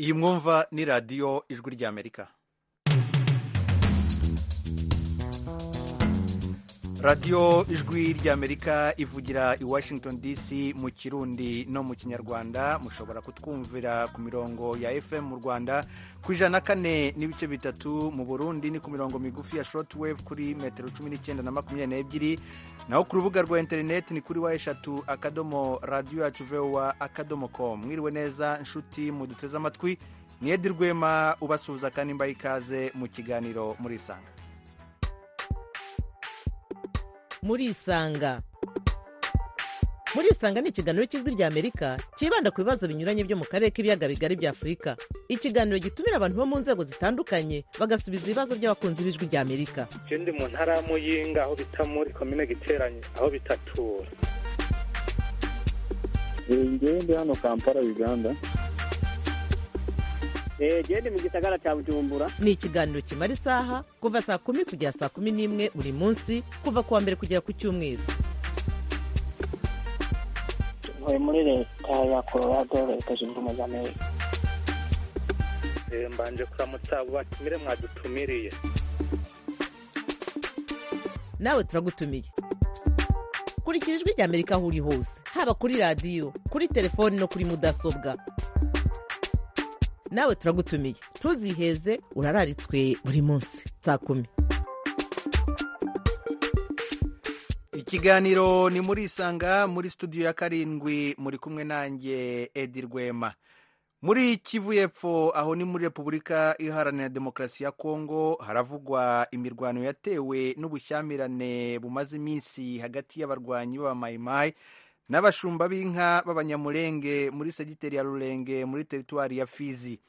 iyi mwumva ni radiyo ijwi ry'amerika radiyo ijwi ry'amerika ivugira i washington dc mu kirundi no mu kinyarwanda mushobora kutwumvira ku mirongo ya fm mu rwanda ku ijana na kane n'ibice bitatu mu burundi ni ku mirongo migufi ya shortwave kuri metero cumi n'icyenda na makumyabiri n'ebyiri naho ku rubuga rwa interineti ni kuri wa eshatu akadomo radiyo yacu vewa akadomo komu mwiriwe neza inshuti muduteze amatwi ni edi rwema ubasuhuza kandi mbaye ikaze mu kiganiro murisanga murisanga murisanga ni ikiganiro cy'ijwi rya amerika cyibanda ku bibazo binyuranye byo mu karere k'ibiyaga bigari bya afurika ikiganiro gitumira abantu bo mu nzego zitandukanye bagasubiza ibibazo by'abakunzi b'ijwi rya amerika je ndi mu ntara y'amuyinga aho bita muri komine giteranye aho bitatura njyewe ndi hano kampala uganda gende mu gisagara cya bujumbura ni ikiganiro kimara isaha kuva saa kumi kugera saa kumi n'imwe buri munsi kuva ku wa mbere kugera ku cyumweru ntuye muri leta ya colorado leta zunze ubumwe za amerika Eh, mbanje kuramutsa batumire mwadutumiriye nawe turagutumiye kurikira ijwi rya amerika aho uri hose haba kuri radiyo kuri telefoni no kuri mudasobwa nawe turagutumiye ntuziheze urararitswe buri munsi saa kumi ikiganiro ni muri isanga muri studio ya karindwi muri kumwe nanjye edi rwema muri kivu y'epfo aho ni muri repubulika iharanira demokarasi ya kongo haravugwa imirwano yatewe n'ubushyamirane bumaze iminsi hagati y'abarwanyi b'abamayimayi n'abashumba b'inka b'abanyamurenge muri segiteri ya rurenge muri teritwari ya fizi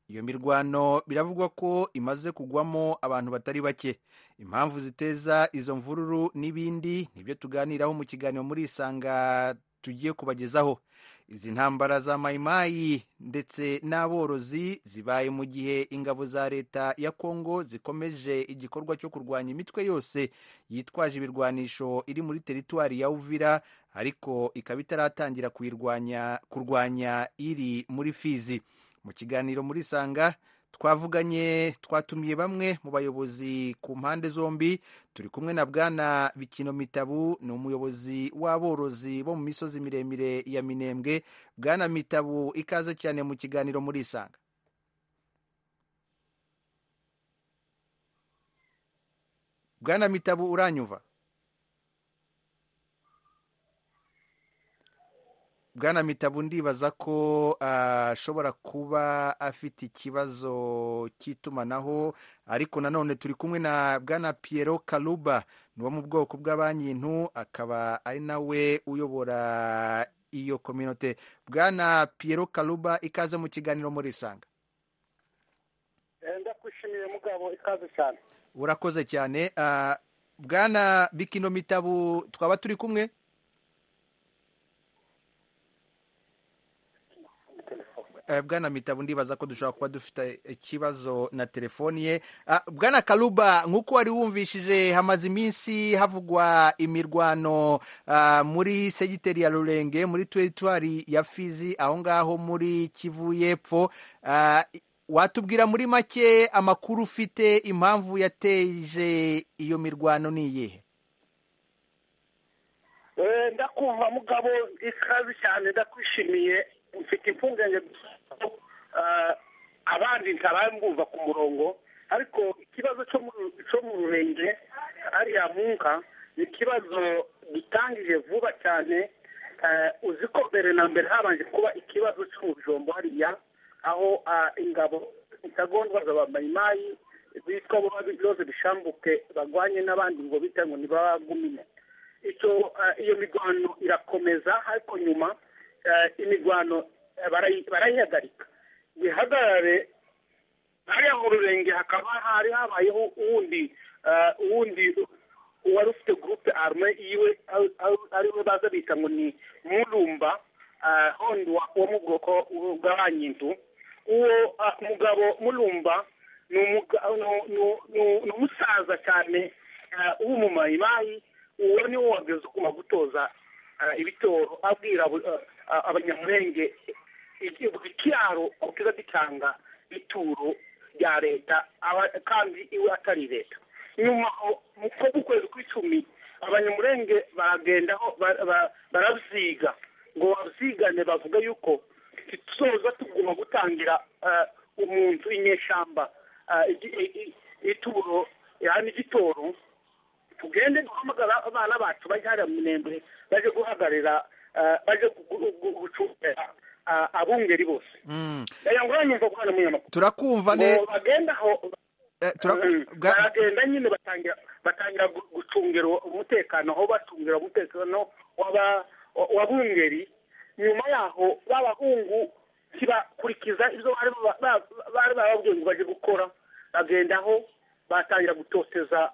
iyo mirwano biravugwa ko imaze kugwamo abantu batari bake impamvu ziteza izo mvururu n'ibindi nibyo tuganiraho mu kiganiro muri isanga tugiye kubagezaho izi ntambara za mayimayi ndetse n'aborozi zibaye mu gihe ingabo za leta ya kongo zikomeje igikorwa cyo kurwanya imitwe yose yitwaje ibirwanisho iri muri teritwari ya uvira ariko ikaba itaratangira kuyirwanya kurwanya iri muri fizi mu kiganiro muri sanga twavuganye twatumiye bamwe mu bayobozi ku mpande zombi turi kumwe na bwana bikino mitabu ni umuyobozi w'aborozi bo mu misozi miremire ya minembwe bwana mitabu ikaze cyane mu kiganiro muri isanga bwana mitabu uranyumva bwana mitabu ndibaza ko ah, ashobora kuba afite ikibazo cy'itumanaho ariko nanone turi kumwe na bwana Piero Kaluba ni wo mu bwoko bw'abankintu akaba ari nawe uyobora iyo kominote bwana Piero Kaluba ikaze mu kiganiro muri isanga ndakwishimiye mugabo ikaze cyane urakoze cyane Ah, bwana bikino mitabu twaba turi kumwe Eh, bwana mitabu ndibaza ko dushobora kuba dufite ikibazo na telefoni ye Ah, bwana karuba nk'uko wari wumvishije hamaze iminsi havugwa imirwano ah, muri segiteri ya rurenge muri teritwari ya fizi aho ngaho muri kivu y'epfo Ah, watubwira muri make amakuru ufite impamvu yateje iyo mirwano ni iyihe Eh, ndakumva mugabo ikaze cyane ndakwishimiye mfite impungenge gusa ko, ah, abandi ntabambumva ku murongo ariko ikibazo cyo mu cyo mu rurenge ariya munka ni ikibazo gitangije vuba cyane eh, uzi ko mbere na mbere habanje kuba ikibazo cyo mu bijombo hariya aho ah, ingabo intagondwa z'abamayimayi bitwa bo babiroze bishambuke bagwanye n'abandi ngo bita ngo ntibabagumine icyo eh, iyo mirwano irakomeza ariko nyuma eh, imirwano eh, barayi- barayihagarika bihagarare hariya mu rurenge hakaba hari habayeho uwundi eh, uwundi wari ufite gurupe arme yiwe ari- ari- ariwe baza bita ngo ni murumba eh, hondi wa- wo mu bwoko bw'abanyindu uwo eh, mugabo murumba ni umuga- ni- ni- ni- ni umusaza cyane eh, w'umumayimayi uwo ni wo wageze uguma gutoza eh, ibitoro abwira abo- eh, abanyamurenge ikiraro kiza gitanga ituro rya leta aba- kandi iwe atari leta nyuma aho, mu ko mu kwezi kw'icumi abanyamurenge baragendaho ba- ba- barabyiga ngo babyigane bavuga yuko tuzoza tugomba gutangira eh, umuntu inyeshyamba eh, igi- i- i- ituro yani igitoro tugende duhamagara abana bacu bajye hariya mu minembwe baje guhagarira eh, baje gucu- gu- gucungira ah, abungeri bose Mm. aya ngo uranyumva guhana umunyamakuru turakumva ne Ngo bagenda aho eh, turaku- Mm. bwa- baragenda nyine batangira batangira gu- gucungira umutekano aho bacungira umutekano w'aba- w'abungeri nyuma yaho b'abahungu ntibakurikiza ibyo bari ba- ba- bari bababwiye ngo bajye gukora bagendaho batangira gutoteza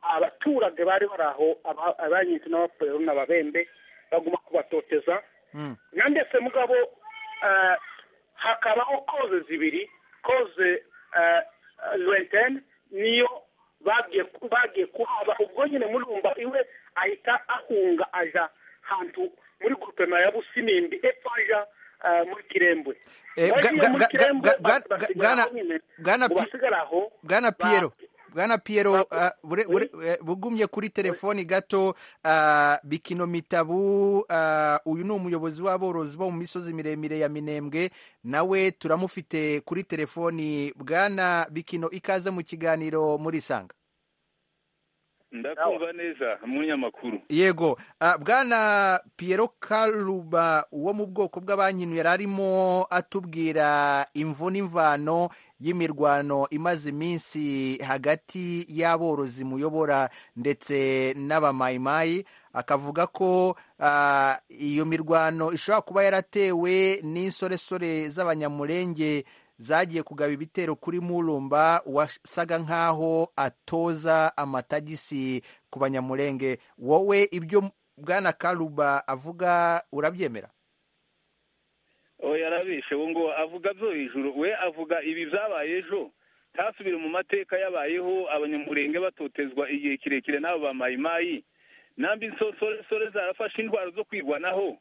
abaturage bari bari aho aba- abanyiti n'abaporero n'ababembe baguma kubatoteza Mm. nandetse mugabo eh, hakabaho koze zibiri koze lwentene niyo bagiye bagiye kuhaba ubwo nyine murumva iwe ahita ahunga aja hantu muri grupema ya busimimbi epfo aja eh, muri kirembwe Eh, bwa- Bagiye muri bwa- Kirembwe, bwa- bwa- basigara bwana- aho nyine. bwana Ngo Pi- basigare aho bwana ba- piyero bwana piyero ba- ah, bure- Oui. bure- eh, bugumye kuri telefoni gato ah, bikino mitabu ah, uyu ni umuyobozi w'aborozi bo mu misozi miremire ya minembwe nawe turamufite kuri telefoni bwana bikino ikaze mu kiganiro muri sanga ndakumva neza umunyamakuru yego ah, bwana piyero karuba wo mu bwoko bw'abankino yari arimo atubwira imvu n'imvano y'imirwano imaze iminsi hagati y'aborozi muyobora ndetse n'abamayimayi akavuga ko ah, iyo mirwano ishobora kuba yaratewe n'insoresore z'abanyamurenge zagiye kugaba ibitero kuri murumba wasaga nk'aho atoza amatagisi ku banyamurenge wowe ibyo bwana karuba avuga urabyemera oya yarabishe ubu ngo avuga byo hejuru we avuga ibi byabaye ejo ntasubire mu mateka yabayeho abanyamurenge batotezwa igihe kirekire n'abo bamayimayi nambi nsosoresore zarafashe indwara zo kwirwanaho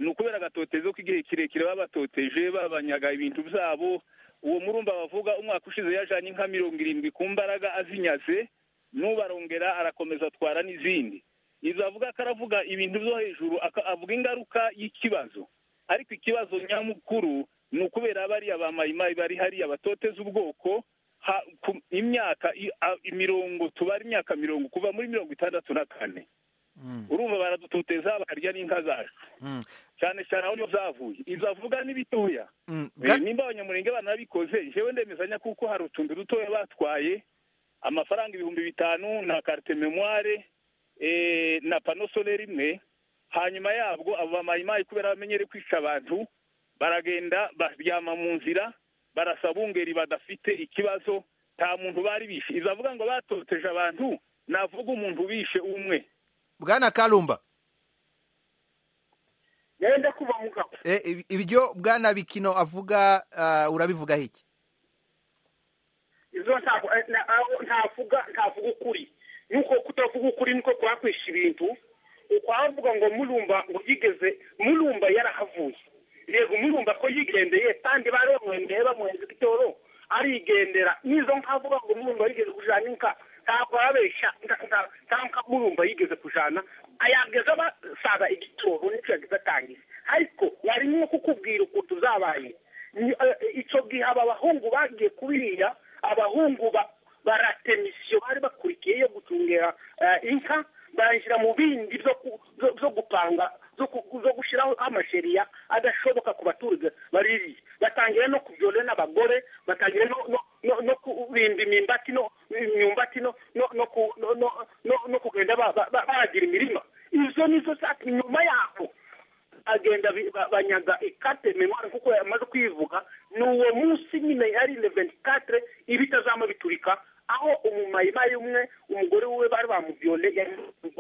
ni ukubera agatotezo k'igihe kirekire babatoteje babanyaga ibintu byabo uwo murumba bavuga umwaka ushize yajanye inka mirongo irindwi ku mbaraga azinyaze n'ubarongera arakomeza atwara n'izindi izo avuga ko aravuga ibintu byo hejuru aka- avuga ingaruka y'ikibazo ariko ikibazo nyamukuru ni ukubera bariya ba mayimayi bari hariya batoteza ubwoko ha, ku, imyaka i, a, imirongo tubara imyaka mirongo kuva muri mirongo itandatu na kane urumva baradutoteza bakarya n'inka zacu Mm. cyane cyane aho niho zavuye izo avuga ni bitoya Mm, Eh, nimba abanyamurenge banabikoze jewe ndemezanya kuko hari utuntu dutoya batwaye amafaranga ibihumbi bitanu na carte memoire eh, na pano solaire imwe hanyuma yabwo abo bamayimayi kubera bamenyere kwica abantu baragenda baryama mu nzira barasa bungeri badafite ikibazo nta muntu bari bishe izo avuga ngo batoteje abantu navuga umuntu bishe umwe bwana karumba genda kuva mugabo Eh, ibi- ibyo bwana bikino avuga ah, urabivugaho iki izo ntabwo eh, na- aho ntavuga ntavuga ukuri nuko kutavuga ukuri niko kwakwisha ibintu ukwavuga ngo murumba ngo yigeze murumba yarahavuye yego murumba ko yigendeye kandi bari bamwendeye bamuhenze igitoro arigendera n'izo nkavuga ngo murumba yigeze kujana inka ntabwo ababeshya nta- nta- nta nka murumba yigeze kujana ayageze basaba igitoro nicyo yagize atangiza ariko yari nko kukubwira ukuntu zabaye Ni- eh, icyo gihe aba bahungu bagiye kubiriya abahungu ba- baratemisiyo bari bakurikiye yo gucungera eh, inka barashyira mu bindi byo ku- byo- byo gupanga byo ku- byo gushyiraho amasheriya adashoboka ku baturage baririye batangira no kubyora n'abagore batangira no no- no- no kubimba imyumbati no imyumbati no no no ku- no- no- no- no kugenda ba- ba- ba- baragira imirima izo nizo zatumye nyuma yaho agenda bi- ba- banyaga ikate memoire kuko yamaze kwivuga ni uwo munsi nyine yari le 24 ibitazama biturika aho umumayimayi umwe umugore wiwe bari bamubyole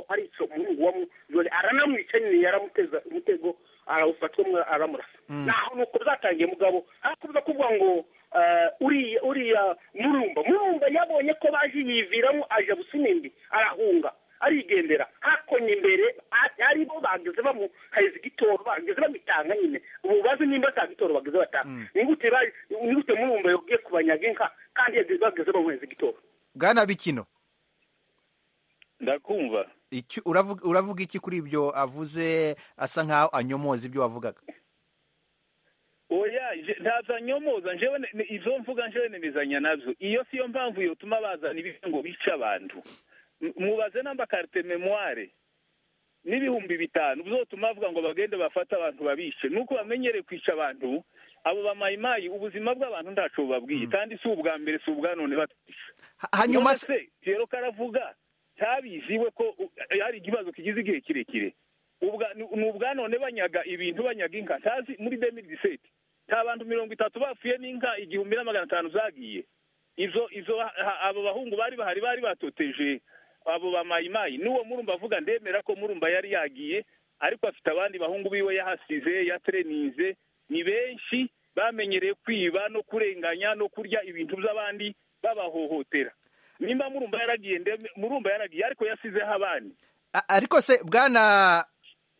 ari ico umuhungu wa mubyole aranamwica nyine yaramuteza umutego arawufatwamo aramurasa naho nuko byatangiye mugabo hakuza kuvuga ngo eh, uriya uriya murumba murumba yabonye ko baje yiviramo aja busimindi arahunga arigendera hakonye imbere a- ari bo ba bageze bamuhayiza igitoro bageze bamutanga nyine ubu bazi nimba atanga igitoro bageze batanga nigute bayi- nigute murumva yogiye kubanyaga inka kandi yageze bageze bamuhereza igitoro bwana bikino ndakumva icyo- uravuga uravuga iki kuri ibyo avuze asa nkaho anyomoza ibyo wavugaga oya nje- ntaza nyomoza njewe ne- ne- izo mvuga njewe nemezanya nazo iyo siyo mpamvu yotuma bazana ibihe ngo bice abantu M- mubaze namba carte memoire n'ibihumbi bitanu bizotuma bavuga ngo bagende bafate abantu babishe nuko bamenyereye kwica abantu abo bamayimayi ubuzima bw'abantu ntaco bubabwiye kandi si ubwa mbere si ubwa none batwisha Ha- hanyuma se se Pierrot karavuga cyabiziwe ko u- hari ikibazo kigize igihe kirekire ubwa ni ni ubwa none banyaga ibintu banyaga inka ntazi muri 2017 nta bantu mirongo itatu bapfuye n'inka igihumbi na magana atanu zagiye izo izo ha- abo bahungu bari bahari bari batoteje abo bamayimayi n'uwo murumba avuga ndemera ko murumba yari yagiye ariko afite abandi bahungu biwe yahasize yaterenize ni benshi bamenyereye kwiba no kurenganya no kurya ibintu by'abandi babahohotera nimba murumba yaragiye ndeme murumba yaragiye ariko yasizeho abandi a- ariko se bwana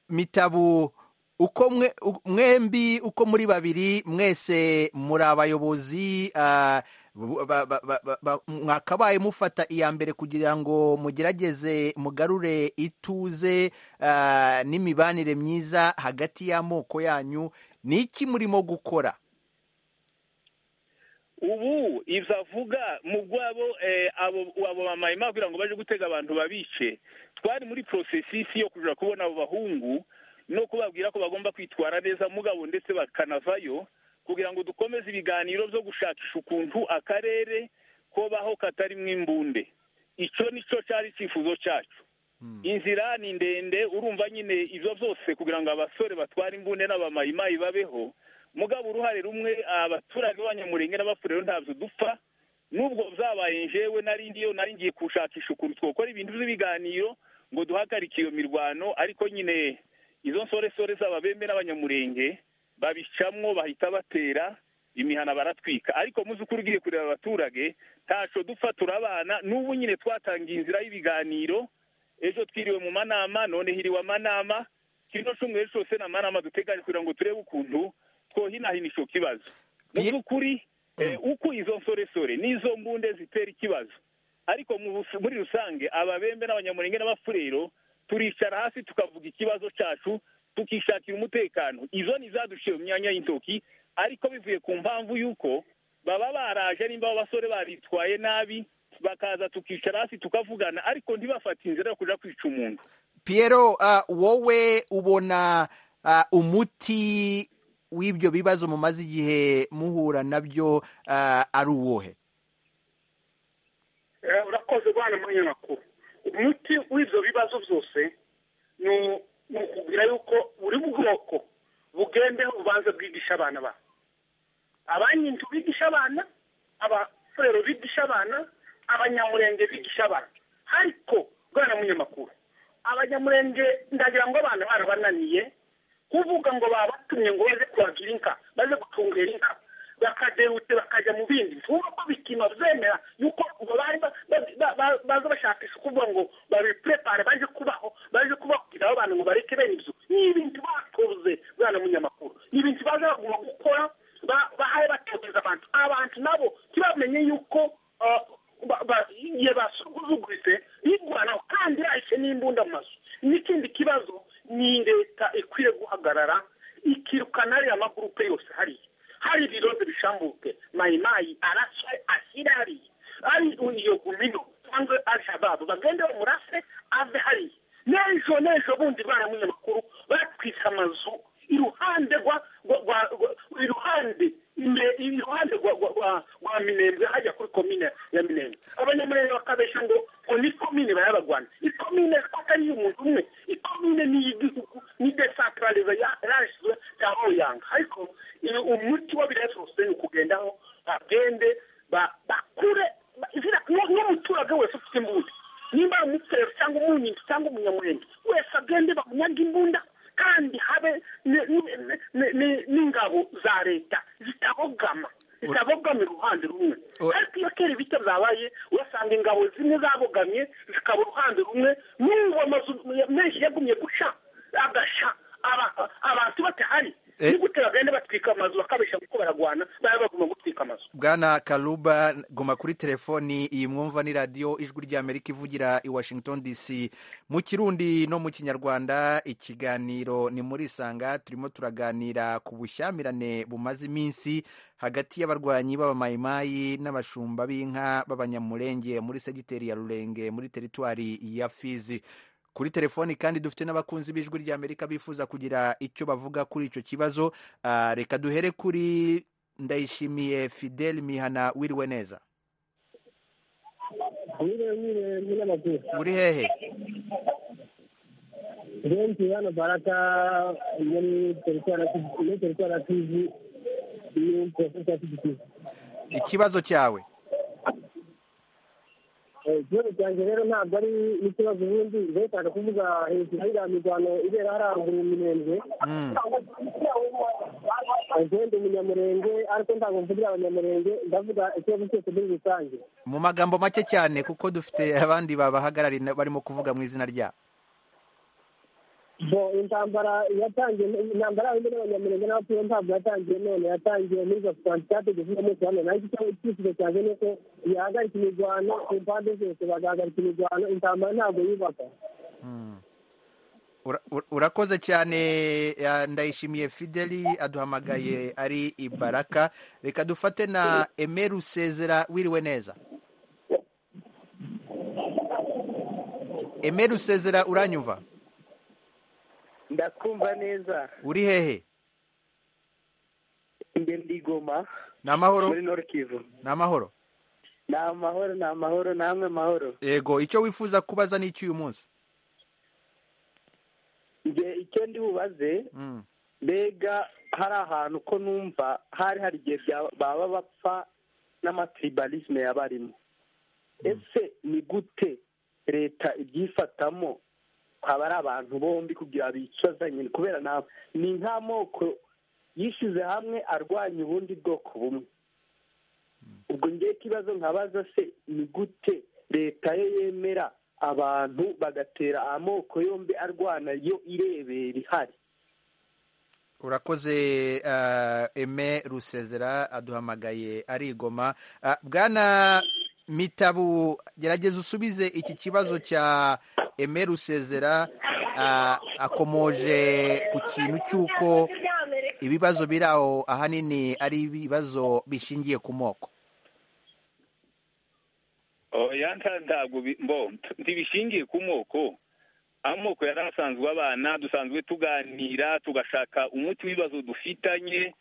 mitabu uko mwe u- mwembi uko muri babiri mwese muri abayobozi ah, bu- ba- ba- ba- ba- ba- mwakabaye mufata iya mbere kugira ngo mugerageze mugarure ituze ah, n'imibanire myiza hagati y'amoko yanyu ni iki murimo gukora ubu ibyo avuga mu bwabo eh, abo abo bamayima kugira ngo baje gutega abantu babice twari muri porosesisi yo kuja kubona abo bahungu no kubabwira ko bagomba kwitwara neza mugabo ndetse bakanavayo kugira ngo dukomeze ibiganiro byo gushakisha ukuntu akarere kobaho katarimo imbunde icyo nicyo cyari icyifuzo cyacu inzira ni ndende urumva nyine ibyo byose kugira ngo abasore batware imbune n'abamayimayi babeho mugabo uruhare rumwe abaturage b'abanyamurenge n'abafurero ntabyo dupfa n'ubwo byabaye njewe nari ndiyo nari ngiye gushakisha ukuntu twakora ibintu by'ibiganiro ngo duhagarike iyo mirwano ariko nyine izo nsoresore z'ababembe n'abanyamurenge babicamwo bahita batera imihana baratwika ariko mu by'ukuri ugiye kureba abaturage ntaco dupfa turabana n'ubu nyine twatangiye inzira y'ibiganiro ejo twiriwe mu manama none hiriwe amanama kino cyumweru cyose ni amanama duteganya kugira ngo turebe ukuntu twohinahina ico kibazo mu Ye- by'ukuri eh, uko izo nsoresore n'izo mbunde zitera ikibazo ariko mu bus- muri rusange ababembe n'abanyamurenge n'abafurero turicara hasi tukavuga ikibazo cyacu tukishakira umutekano izo ni izaduciye mu myanya y'intoki ariko bivuye ku mpamvu y'uko baba baraje nimba abo basore baritwaye nabi bakaza tukicara hasi tukavugana ariko ntibafate inzira yo kuja kwica umuntu Piero ah, wowe ubona ah, umuti w'ibyo bibazo mumaze igihe muhura nabyo ah, ari uwohe Eh, urakoze rwana munyamakuru umuti w'ibyo bibazo byose ni u- ni ukubwira yuko buri bwoko bugendeho bubanza bwigisha abana babo abanyinzu bigisha abana abafurero bigisha abana abanyamurenge bigisha abana ariko bwana munyamakuru abanyamurenge ndagira ngo abana barabananiye kuvuga ngo babatumye ngo baze kubagira inka baze gutungera inka bakadehute bakajya mu bindi vuba ko bikino zemera yuko ubwo bari ba- ba- ba- ba- baza bashakisha kuvuga ngo babipurepare baje kubaho baje kubabwira abantu ngo bareke bene ibyo ni ibintu bakoze bwana munyamakuru ni ibintu baza bagomba gukora ba- bahaye batekereza abantu abantu nabo ntibamenye yuko ah, ba- ba- igihe basuzuguritse bigwanaho kandi yahise n'imbunda mu mazu n'ikindi kibazo ni leta ikwiye guhagarara ikirukana ariya magurupe yose hariya hari ibirondo bishambuke mayimayi araswe ashyire hariya ari iyo gumino cyangwa alshababu bagende bamurase ave hariya n'ejo n'ejo bundi bana munyamakuru batwise amazu iruhande rwa rwa- rwa- rwa- iruhande imbere iruhande rwa rwa- rwa- rwa minembwe hajya kuri komine ya minembwe abanyamurenge bakabeshya ngo ngo ni komine barabagwana ikomine ko atari iy'umuntu umwe ikomine ni iy'igihugu ni desantaraliza yarashyizwe ya royanga ariko iyo umuti wa biriya byose ni ukugendaho bagende ba- bakure ba- izina n'u- n'umuturage wese ufite imbunda nimba ari umuturage cyangwa umunyinzi cyangwa umunyamurenge wese agende bamunyage imbunda kandi habe ni- ni- ni- ni- ni- n'ingabo za leta zitabogama zitabogama uruhande rumwe Ur- ariko iyo kera ibitero byabaye urasanga ingabo zimwe zabogamye zikaba uruhande rumwe n'ubu amazu menshi yagumye guca agashya kurwana bari bagomba gutwika amazu bwana karuba goma kuri telefoni iyi mwumva ni radiyo ijwi ry'amerika ivugira i washington dc mu kirundi no mu kinyarwanda ikiganiro ni muri isanga turimo turaganira ku bushyamirane bumaze iminsi hagati y'abarwanyi b'abamayimayi n'abashumba b'inka b'abanyamurenge muri segiteri ya rurenge muri teritwari ya fizi kuri telefoni kandi dufite n'abakunzi b'ijwi ry'amerika bifuza kugira icyo bavuga kuri icyo kibazo Ah, reka duhere kuri ndayishimiye fidel mihana wiriwe neza wire wire munyamakuru uri hehe benshi hano baraka muri teritwari ya Kivu- muri teritwari ya kivu ni porofesi ya kivu kivu ikibazo cyawe Eh, ikibazo cyanjye rero ntabwo ari n'ikibazo ubundi nshaka kuvuga hejuru y'iriya mirwano ibera hariya ruguru mu mirenge Mm. agenda umunyamurenge ariko ntabwo mvugira abanyamurenge ndavuga ikibazo cyose muri rusange mu magambo make cyane kuko dufite abandi babahagarariye na- barimo kuvuga mu izina ryabo bo intambara yatangiye intambara y'abandi n'abanyamurenge n'abatuye ntabwo yatangiye none yatangiye muri gaswanti cyategetswe muri rwanda nayo icyo icyifuzo cyanjye ni uko yahagarika imirwano ku mpande zose bagahagarika imirwano intambara ntabwo yubaka Mm. Ura- ura- urakoze cyane ya ndayishimiye fideli aduhamagaye ari ibaraka reka dufate na emeri usezera wiriwe neza emeri usezera uranyumva ndakumva neza uri hehe njye ndigoma ni amahoro muri nord kivu ni amahoro ni amahoro ni amahoro namwe amahoro yego icyo wifuza kubaza ni iki uyu munsi njye icyo ndi bubaze Mm. mbega hari ahantu ko numva hari hari igihe bya- baba bapfa n'amatribalisme yaba arimo ese ni gute leta ibyifatamo haba ari abantu bombi kugira bicuza nyine kubera nta ni nk'amoko yishyize hamwe arwanya ubundi bwoko bumwe ubwo ngewe ikibazo nkabaza se ni gute leta yo yemera abantu bagatera amoko yombi arwana yo irebera ihari urakoze eh, eme rusezera aduhamagaye arigoma Ah, bwana mitabu gerageza usubize iki kibazo cya eme rusezera ah, akomoje ku kintu cy'uko ibibazo biri aho ahanini ari ibibazo bishingiye ku moko oya nta- ntabwo bi- mbo t- ntibishingiye ku moko amoko yari asanzwe abana dusanzwe tuganira tugashaka umuti w'ibibazo dufitanye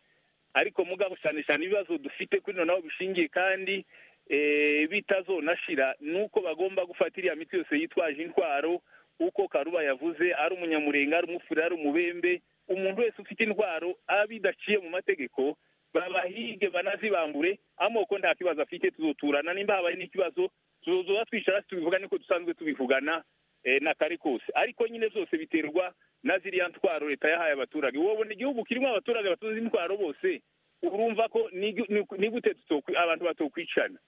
ariko mugabo cyane cyane ibibazo dufite kuri noneho bishingiye kandi eh, bitazonashira ni uko bagomba gufata iriya miti yose yitwaje intwaro uko karuba yavuze ari umunyamurenga ari umufure ari umubembe umuntu wese ufite intwaro abidaciye mu mategeko babahige banazibambure amoko nta kibazo afite tuzoturana nimba habaye n'ikibazo tuzoba twicara hasi tubivuga niko dusanzwe tubivugana eh, na kare kose ariko nyine byose biterwa na ziriya ntwaro leta yahaye abaturage wabona igihugu kirimo abaturage batuzi intwaro bose urumva ko ni- ni- ni gute tutokwi- abantu batokwicana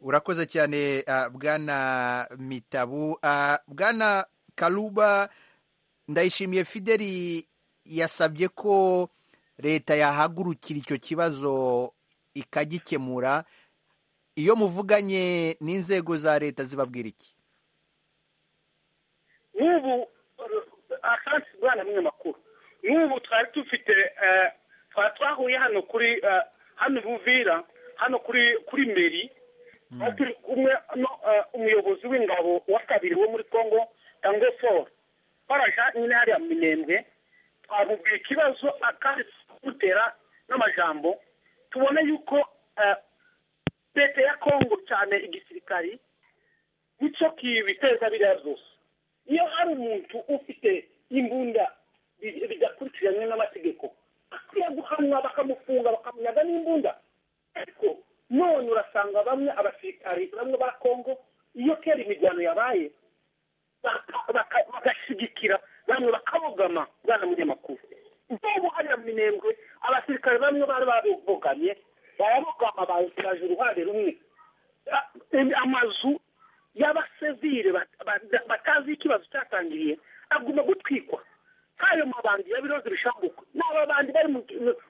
urakoze cyane ah, bwana mitabu Ah, bwana karuba ndayishimiye fideli yasabye ko leta yahagurukira icyo kibazo ikagikemura iyo muvuganye n'inzego za leta zibabwira iki n'ubu uh, akenshi bwana munyamakuru n'ubu twari dufite eh, twari twahuye hano kuri eh, hano i buvira hano kuri kuri meri aho turi kumwe no eh, umuyobozi w'ingabo wa kabiri wo muri congo tango for twaraja nyine hariya mu minembwe twamubwira ikibazo akandi dutera n'amajambo tubona yuko eh, leta ya congo cyane igisirikari nicyo kibiteza biriya byose iyo hari umuntu ufite imbunda bi- bidakurikiranywe n'amategeko akwiye guhanwa bakamufunga bakamunyaga n'imbunda ariko none urasanga bamwe abasirikari bamwe ba kongo iyo kera imirwano yabaye baka- baka- bagashyigikira bamwe bakabogama bwana munyamakuru nk'ubu hariya mu minembwe abasirikare bamwe bari babogamye barabogama baje uruhande rumwe Ah, em- amazu y'abasivire batazi ikibazo cyatangiriye agomba gutwikwa nk'ayo mabandi yabiroze bishambuka ni ababandi bari mu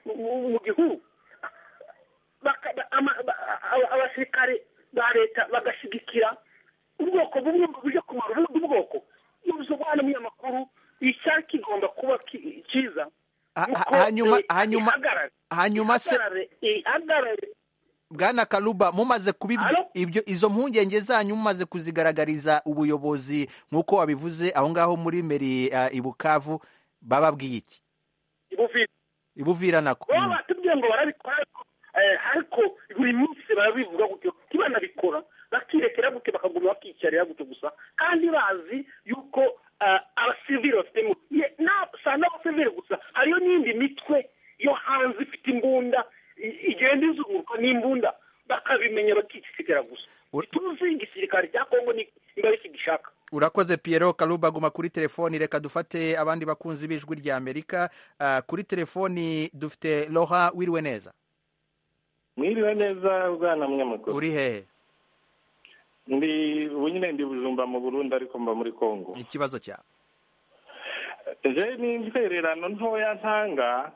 mu- mu- mu gihugu Baka- ba- ama- ba- aba- abasirikare ba leta bagashyigikira ubwoko bumwe ngo buje kumara ubundi bwoko n'ubuze umwana umunyamakuru icyari kigomba kuba ki- cyiza Ha- ha- nuko hanyuma leta hanyuma ihagarare hanyuma se ihagarare ihagarare bwana karuba mumaze kuba ibyo- Alo? ibyo izo mpungenge zanyu mumaze kuzigaragariza ubuyobozi nk'uko wabivuze aho ngaho muri meri eh, i bukavu bababwiye iki ibuvire ibuvira nako baba batubwiye ngo barabikora ariko, eh, ariko buri munsi barabivuga gutyo ntibanabikora bakirekera gutyo bakaguma bakiyicarira gutyo gusa kandi bazi yuko eh, abasivili bafitemo Ye- na- si n'abasivili gusa hariyo n'indi mitwe yo hanze ifite imbunda i- igenda izunguruka n'imbunda bakabimenya bakicikira gusa Ur- ntituzi igisirikare cya kongo ni niba kigishaka urakoze Pierrot karuba guma kuri telefoni reka dufate abandi bakunzi b'ijwi rya amerika Ah, kuri telefoni dufite roha wiriwe neza mwiriwe neza bwana munyamakuru uri hehe ndi ubu nyine ndi bujumba mu burundi ariko mba muri kongo ikibazo cyawe je ni intererano ntoya ntanga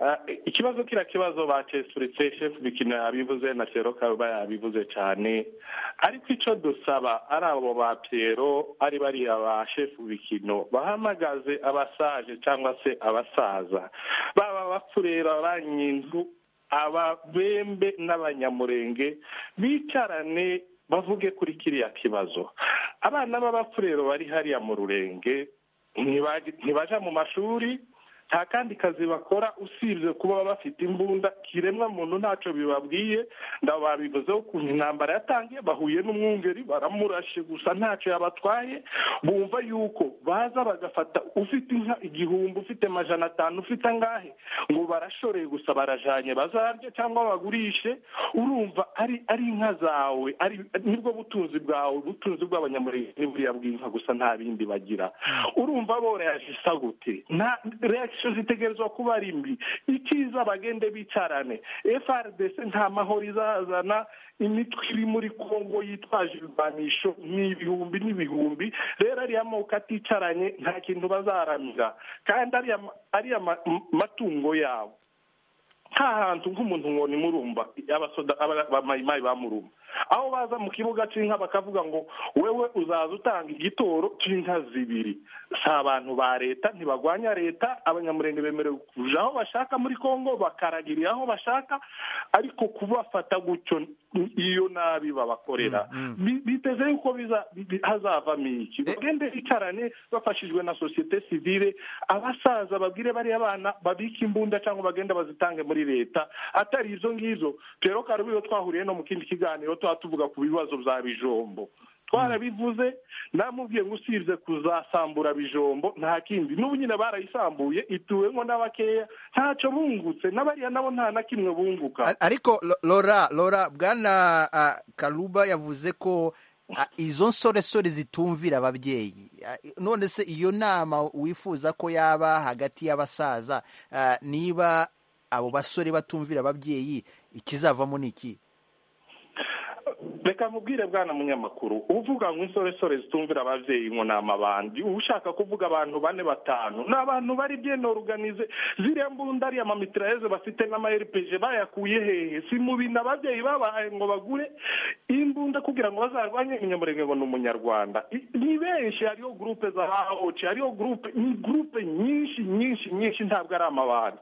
Ah, ikibazo kira kibazo batesuritse chef bikino yabivuze na Pierrot Karuba yabivuze cyane ariko ico dusaba ari abo ba Pierrot ari bariya ba chef bikino bahamagaze abasaje cyangwa se abasaza baba bapfurera abanyinzu ababembe n'abanyamurenge bicarane bavuge kuri kiriya kibazo abana b'abapfurero bari hariya mu rurenge ntibaji- ntibaja mu mashuri nta kandi kazi bakora usibye kuba bafite imbunda kiremwa muntu ntacyo bibabwiye ndabo babivuzeho ukuntu intambara yatangiye bahuye n'umwungeri baramurashe gusa ntacyo yabatwaye bumva yuko baza bagafata ufite inka igihumbi ufite amajana atanu ufite angahe ngo barashoreye gusa barajanye bazarye cyangwa bagurishe urumva ari ari inka zawe ari nibwo butunzi bwawe ubutunzi bw'abanyamurenge ni buriya bw'inka gusa nta bindi bagira urumva boroheje isa gute nta reaction zitegerezwa kuba ari mbi ikiza bagende bicarane frdc nta mahoro izazana imitwe iri muri kongo yitwaje ibirwanisho ni ibihumbi n'ibihumbi rero ariya moko aticaranye nta kintu bazaramira kandi ariya ma- ariya ma- m- matungo yabo nta hantu nk'umuntu ngo ni murumba abasoda aba- abamayimayi bamurumba aho baza mu kibuga cy'inka bakavuga ngo wewe uzaza utanga igitoro cy'inka zibiri si abantu ba leta ntibagwanya leta abanyamurenge bemerewe kuja aho bashaka muri kongo bakaragirira aho bashaka ariko kubafata gutyo n- iyo nabi babakorera Mm, Bi- biteze yuko biza bi- bi- hazavamo iki Eh. bagende bicarane bafashijwe na sosiyete sivile abasaza babwire bariya bana babike imbunda cyangwa bagenda bazitange muri leta atari izo ngizo rero karubi iyo twahuriye no mu kindi kiganiro tuba tuvuga ku bibazo bya bijombo twarabivuze namubwiye ngo usibye kuzasambura bijombo nta kindi n'ubu nyine barayisambuye ituwemo n'abakeya ntacyo bungutse n'abariya nabo nta na kimwe bunguka A- ariko Lo- Laura Laura bwana ah, Kaluba yavuze ko ah, izo nsoresore zitumvira ababyeyi Ah, none se iyo nama wifuza ko yaba hagati y'abasaza ah, niba abo basore batumvira ababyeyi ikizavamo ni iki reka nkubwire bwana munyamakuru uvuga ngo insoresore zitumvira ababyeyi ngo ni amabandi uba ushaka kuvuga abantu bane batanu ni abantu bari byenoruganize ziriya mbunda ariya mamitirayeze bafite n'ama rpg bayakuye hehe si mu bintu ababyeyi babahaye ngo bagure imbunda kugira ngo bazarwanye umunyamurenge ngo ni umunyarwanda I- ni benshi hariyo gurupe za hahoci hariyo gurupe ni gurupe nyinshi nyinshi nyinshi ntabwo ari amabandi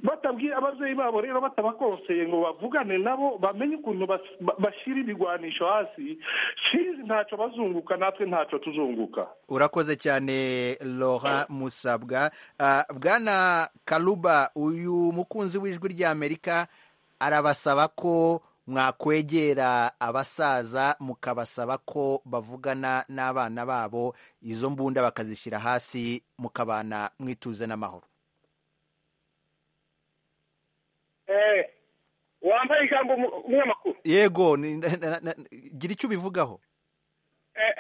batabwiye ababyeyi babo rero batabakonseye ngo bavugane nabo bamenye ukuntu bas- ba- bashyira ibigwanisho hasi sizi ntacyo bazunguka natwe ntacyo tuzunguka urakoze cyane Laura Musabwa Ah, bwana Kaluba uyu mukunzi w'ijwi rya Amerika arabasaba ko mwakwegera abasaza mukabasaba ko bavugana n'abana babo izo mbunda bakazishyira hasi mukabana mwituze n'amahoro Eh, wambaye ijambo umu- umunyamakuru yego ni- na- na- na- gira icyo ubivugaho Eh,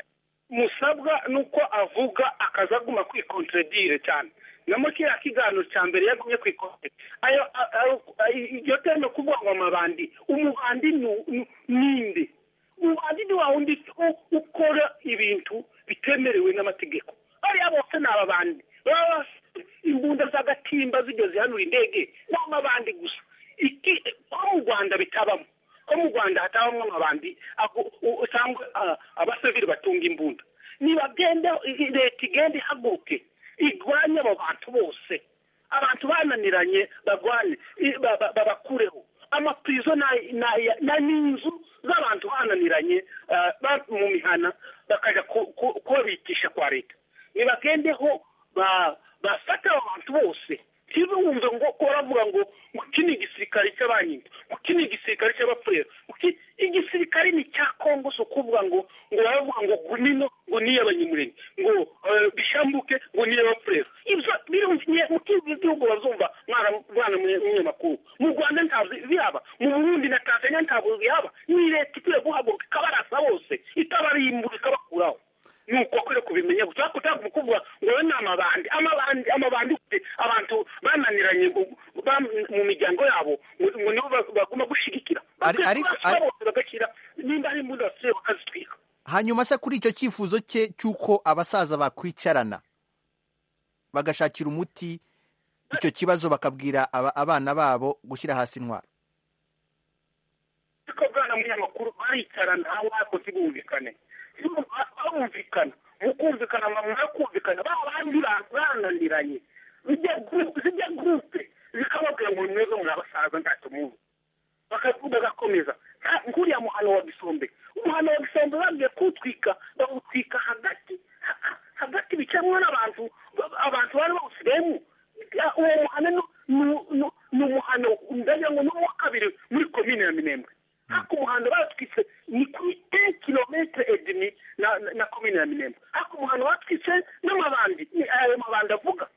musabwa nuko avuga akaza aguma kwikontredire cyane namo kiriya kiganiro cya mbere yagumye kwikontredire ayo a- ayo- ayi- iryo teme kuvuga ngo amabandi umubandi ni- ni- ninde umubandi ni wa wundi u- ukora ibintu bitemerewe n'amategeko bariya bose ni ababandi baba bas- imbunda z'agatimba zijya zihanura indege n'amabandi gusa iki ko mu rwanda bitabamo ko mu rwanda hatabamo amabandi ako- u- usanga ah, abasivili batunga imbunda nibagende i- i- leta igende ihaguruke igwanye abo bantu bose abantu bananiranye bagwane i- ba- ba- babakureho amapurizo ni- ni- ni ni inzu z'abantu bananiranye ah, ba- mu mihana bakajya ku- ku- kubabitisha kwa leta nibagendeho ba- bafate abo bantu bose ntibumve ngo ko baravuga ngo ngo iki ni igisirikare cy'abanyina ngo iki ni igisirikare cy'abapfurere ngo iki- igisirikare ni cya kongo si ukuvuga ngo ngo baravuga ngo gunino ngo ni iy'abanyamurenge ngo eh, bishambuke ngo ni iy'abapfurere ibyo birumviye mu kindi gihugu bazumva mwana mwana munyamakuru mu rwanda ntabwo bihaba mu burundi na tanzania ntabwo bihaba ni leta ikwiye guhaguruka ikabarasa bose itabarimbura ikabakuraho nuko kwere kubimenya gusa ariko utabwo kuvuga ngo we ni amabandi amabandi amabandi ufite abantu bananiranye mu- ba- mu miryango yabo ngo- ngo nibo ba- baguma gushigikira Ari- Bakwiye ariko- kurasa ari- bose bagashyira nimba ari imbunda basigaye bakazitwika hanyuma se kuri icyo cyifuzo cye cy'uko abasaza bakwicarana bagashakira umuti icyo kibazo bakabwira aba- abana babo gushyira hasi intwaro ariko bwana munyamakuru baricarana aho bakoze bumvikane barumvikana mu kumvikana bamara kumvikana ba bandi ba- bananiranye zijya group- zijya gurupe zikababwira ngo ni mwebwe muri abasaza ntacyo muzi Baka- bagakomeza Nta- nkuriya muhano wa gisombe umuhano wa gisombe bagiye kuwutwika bawutwika hagati ha- ha- hagati bicaramo n'abantu ba- abantu bari bawusiremu Ya- uwo muhano ni- ni- ni- ni umuhano ndagira ngo ni uwa kabiri muri komine ya minembwe ariko umuhano batwitse ni kuri en kilometere edimi na na- na komine ya minembwe ariko umuhano batwitse n'amabandi ni ayo mabandi avuga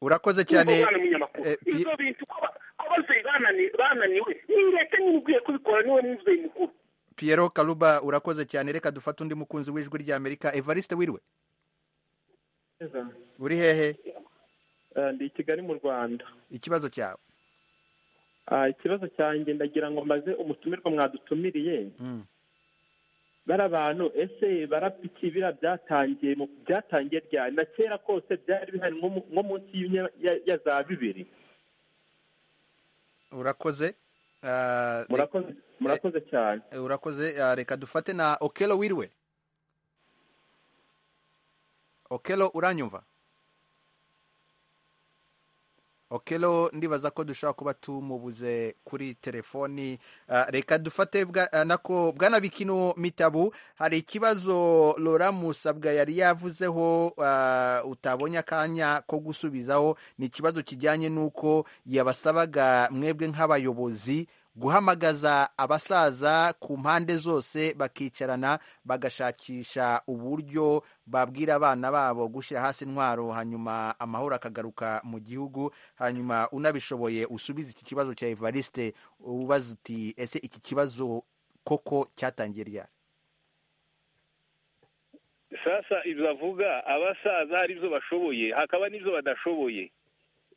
urakoze cyane cyane eh, Pi- ibyo bintu ko ba- ko ababyeyi banani- bananiwe ni leta nyine ikwiye kubikora niwe mubyeyi mukuru Piero Karuba urakoze cyane reka dufate undi mukunzi w'ijwi ry'Amerika Evariste Wirwe uri hehe Eh, ndi i kigali mu rwanda ikibazo cyawe Ah, ikibazo cyanjye ndagira ngo mbaze umutumirwa mwadutumiriye Mm. bari abantu ese barapiki bira byatangiye mu byatangiye ryari na kera kose byari bihari nko mu- nko munsi y'imya- ya- ya za bibiri urakoze Ah, re- murakoze murakoze cyane eh, urakoze Ah, reka dufate na Okelo Wirwe Okelo uranyumva Okelo ndibaza ko dushobora kuba tumubuze kuri telefoni Ah, reka dufate bwa- ah, nako bwana bikino mitabu hari ikibazo Laura Musabwa yari yavuzeho ah, utabonye akanya ko gusubizaho ni ikibazo kijyanye n'uko yabasabaga mwebwe nk'abayobozi guhamagaza abasaza ku mpande zose bakicarana bagashakisha uburyo babwira abana babo gushyira hasi intwaro hanyuma amahoro akagaruka mu gihugu hanyuma unabishoboye usubize iki kibazo cya Evariste ubaza uti ese iki kibazo koko cyatangiye ryari sasa ibyo avuga abasaza hari ibyo bashoboye hakaba n'ibyo badashoboye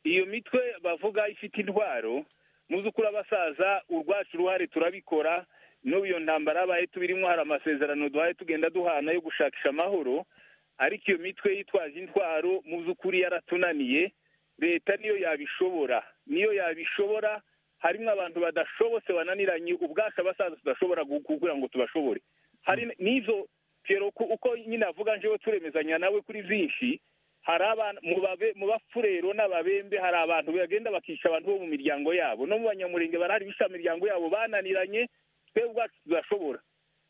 iyo mitwe bavuga ifite intwaro mu by'ukuri abasaza urwacu uruhare turabikora n'ubu iyo ntambara yabaye tubirimo hari amasezerano duhaye tugenda duhana yo gushakisha amahoro ariko iyo mitwe yitwaje intwaro mu by'ukuri yaratunaniye leta niyo yabishobora niyo yabishobora harimo abantu badashobotse bananiranye ubwacu abasaza tudashobora gu- kugira ngo tubashobore hari n'izo Pierre ku- uko nyine avuga njyewe turemezanya nawe kuri byinshi hari abantu mu babe- mu bafurero n'ababembe hari abantu bagenda bakica abantu bo mu miryango yabo no mu banyamurenge barahari bisha imiryango yabo bananiranye twebwe ubwacu tudashobora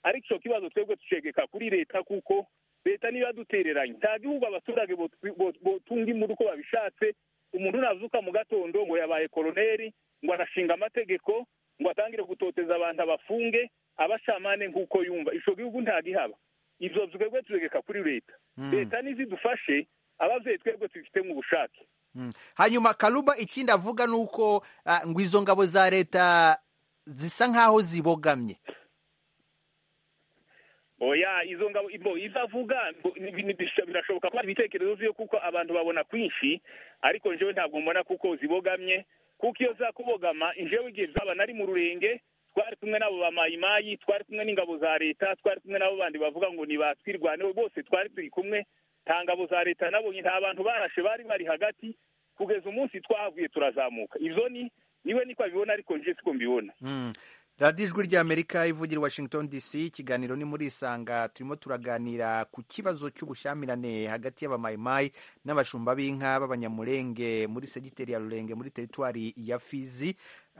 ariko icyo kibazo twebwe ducegeka kuri leta kuko leta niyo yadutereranye nta gihugu abaturage botwi- bot- botunga imuri uko babishatse umuntu nazuka mu gatondo ngo yabaye koroneri ngo arashinga amategeko ngo atangire gutoteza abantu abafunge abashamane nk'uko yumva icyo gihugu ntagihaba ibyo twebwe tuzegeka kuri leta Mm. leta nizidufashe ababyeyi twebwe tubifitemo ubushake Mm. hanyuma karuba ikindi avuga ni uko ah, ngo izo ngabo za leta zisa nk'aho zibogamye oya izo ngabo bo izavuga ngo- ni- ni- bisha- birashoboka ko hari ibitekerezo byo kuko abantu babona kwinshi ariko njyewe ntabwo mbona kuko zibogamye kuko iyo zakubogama njyewe igihe zaba nari mu rurenge twari kumwe n'abo ba mayimayi twari kumwe n'ingabo za leta twari kumwe n'abo bandi bavuga ngo ni ba twirwaneho bose twari turi kumwe nta ngabo za leta nabonye nta bantu barashe bari bari hagati kugeza umunsi twahavuye turazamuka ibyo ni niwe niko abibona ariko njye siko mbibona Mm. radiyo ijwi ry'amerika ivugira i washington dc ikiganiro ni muri isanga turimo turaganira ku kibazo cy'ubushyamirane hagati y'abamayimayi n'abashumba b'inka b'abanyamurenge muri segiteri ya rurenge muri teritwari ya fizi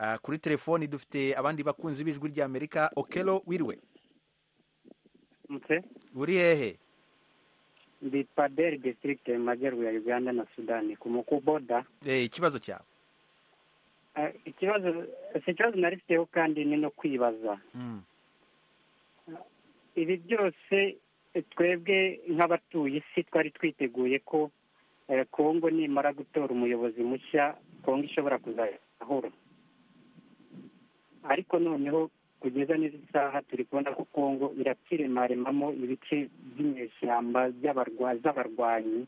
Ah, kuri telefoni dufite abandi bakunzi b'ijwi ry'amerika okelo wiriwe mutse uri hehe ndi paderi disitirigite mu majyaruguru ya uganda na sudani ku mukuboda Eh, ikibazo cyawe Eh, ikibazo si ikibazo narifiteho kandi ni no kwibaza Mm. ibi byose eh, twebwe nk'abatuye isi twari twiteguye ko eh, kongo nimara gutora umuyobozi mushya kongo ishobora kuzajya ahoro ariko noneho kugeza n'izi saha turi kubona ko kongo irakiremaremamo ibice by'inyeshyamba by'abarwa- z'abarwanyi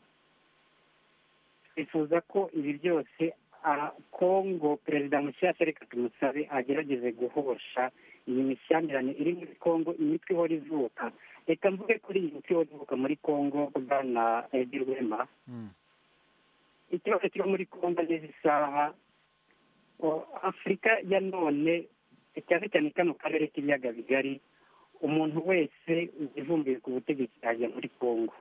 twifuza ko ibi byose ah, kongo perezida mushyashya reka tumusabe agerageze guhosha iyi mishyamirane iri muri kongo imitwe ihora ivuka reka mvuge kuri iyi mitwe ihora ivuka muri kongo bwana edi rwema Mm. ikibazo kiri muri kongo n'izi saha o- afurika ya none cyane cyane kano karere k'ibiyaga bigari umuntu wese uvumbuye ku butegetsi yajya muri kongo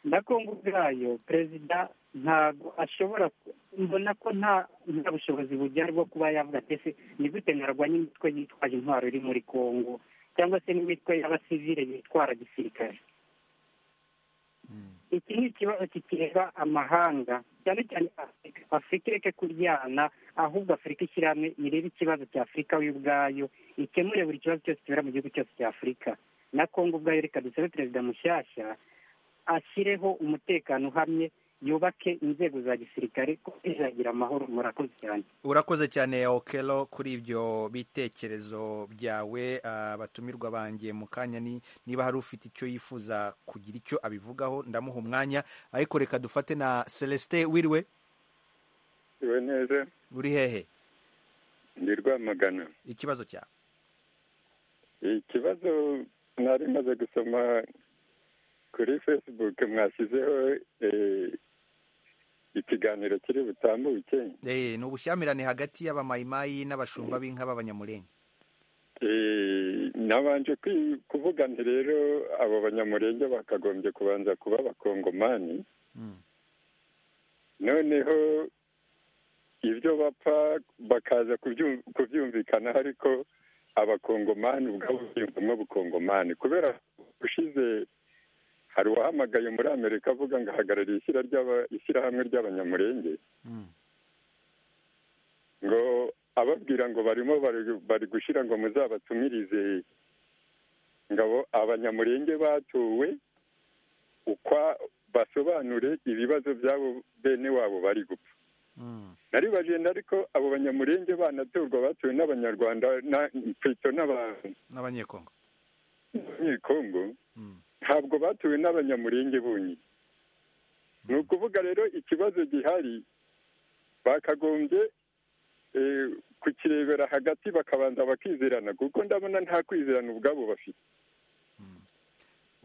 na kongo ubwayo perezida ntabwo ashobora ku- mbona ko nta nta bushobozi bugera bwo kuba yavuga ati ese ni gute narwanya imitwe yitwaje intwaro iri muri kongo cyangwa se n'imitwe y'abasivile yitwara gisirikare iki ni ikibazo kireba amahanga cyane cyane afurika afurika ireke kuryana ahubwo afurika ishyira hamwe irebe ikibazo cya afurika we ubwayo ikemure buri kibazo cyose kibera mu gihugu cyose cya afurika na kongo ubwayo reka dusabe perezida mushyashya ashyireho umutekano uhamye yubake inzego za gisirikare ko zizagira amahoro murakoze cyane urakoze cyane okelo kuri ibyo bitekerezo byawe Ah, batumirwa banjye mu kanya ni- niba hari ufite icyo yifuza kugira icyo abivugaho ndamuha umwanya ariko reka dufate na celestin wiriwe iwe neza uri hehe ndi rwamagana ikibazo cyawe ikibazo mwari maze gusoma kuri facebook mwashyizeho eh, ikiganiro kiri butambuke Eh, ni ubushyamirane hagati y'abamayimayi n'abashumba b'inka b'abanyamurenge Eh, nabanje kwi- kuvuga nti rero abo banyamurenge bakagombye kubanza kuba abakongomani Mm. noneho ibyo bapfa bakaza kubyu- kubyumvikanaho ariko abakongomani ubwabo biyumvamo bukongomani kubera ushize hari uwahamagaye muri amerika avuga ngo ahagarariye ishyira ry'aba- ishyirahamwe ry'abanyamurenge Mm. ngo ababwira ngo barimo bari- bari gushyira ngo muzabatumirize ngabo abanyamurenge batowe ukwa basobanure ibibazo by'abo bene wabo bari gupfa Mm. nari bagenda ariko abo banyamurenge banatorwa batuwe n'abanyarwanda na- pfito n'abanyekongo n'abanyekongo Mm. ntabwo batuwe n'abanyamurenge bonyine ni ukuvuga rero ikibazo gihari bakagombye eh, kukirebera hagati bakabanza bakizerana kuko ndabona nta kwizerana ubwabo bafite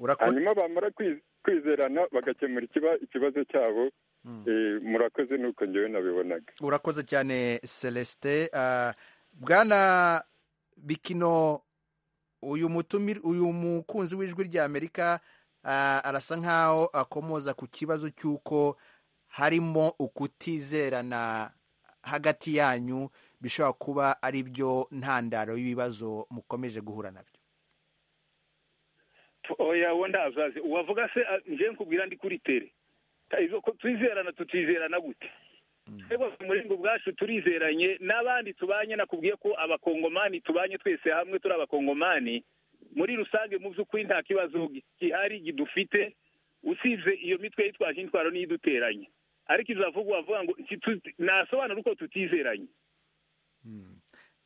Urako- hanyuma bamara kwiz- kwizerana bagakemura ikiba- ikibazo cyabo Mm. eh, murakoze nuko njyewe nabibonaga urakoze cyane celestin Ah, bwana bikino uyu mutumir uyu mukunzi w'ijwi ry'amerika ah, arasa nk'aho akomoza ku kibazo cy'uko harimo ukutizerana hagati yanyu bishobora kuba ari byo ntandaro y'ibibazo mukomeje guhura nabyo oya we ndazaze wavuga se ah, njye nkubwira ndi kuri tere Ta- izo ko twizerana tutizerana gute twebwe umuringo ubwacu turizeranye n'abandi tubanye nakubwiye ko abakongomani tubanye twese hamwe turi abakongomani muri rusange mu by'ukuri nta kibazo gi- gihari gidufite usibye iyo mitwe yitwaje intwaro niyo iduteranye ariko izavugwa wavuga ngo nti- tu- nasobanura uko tutizeranye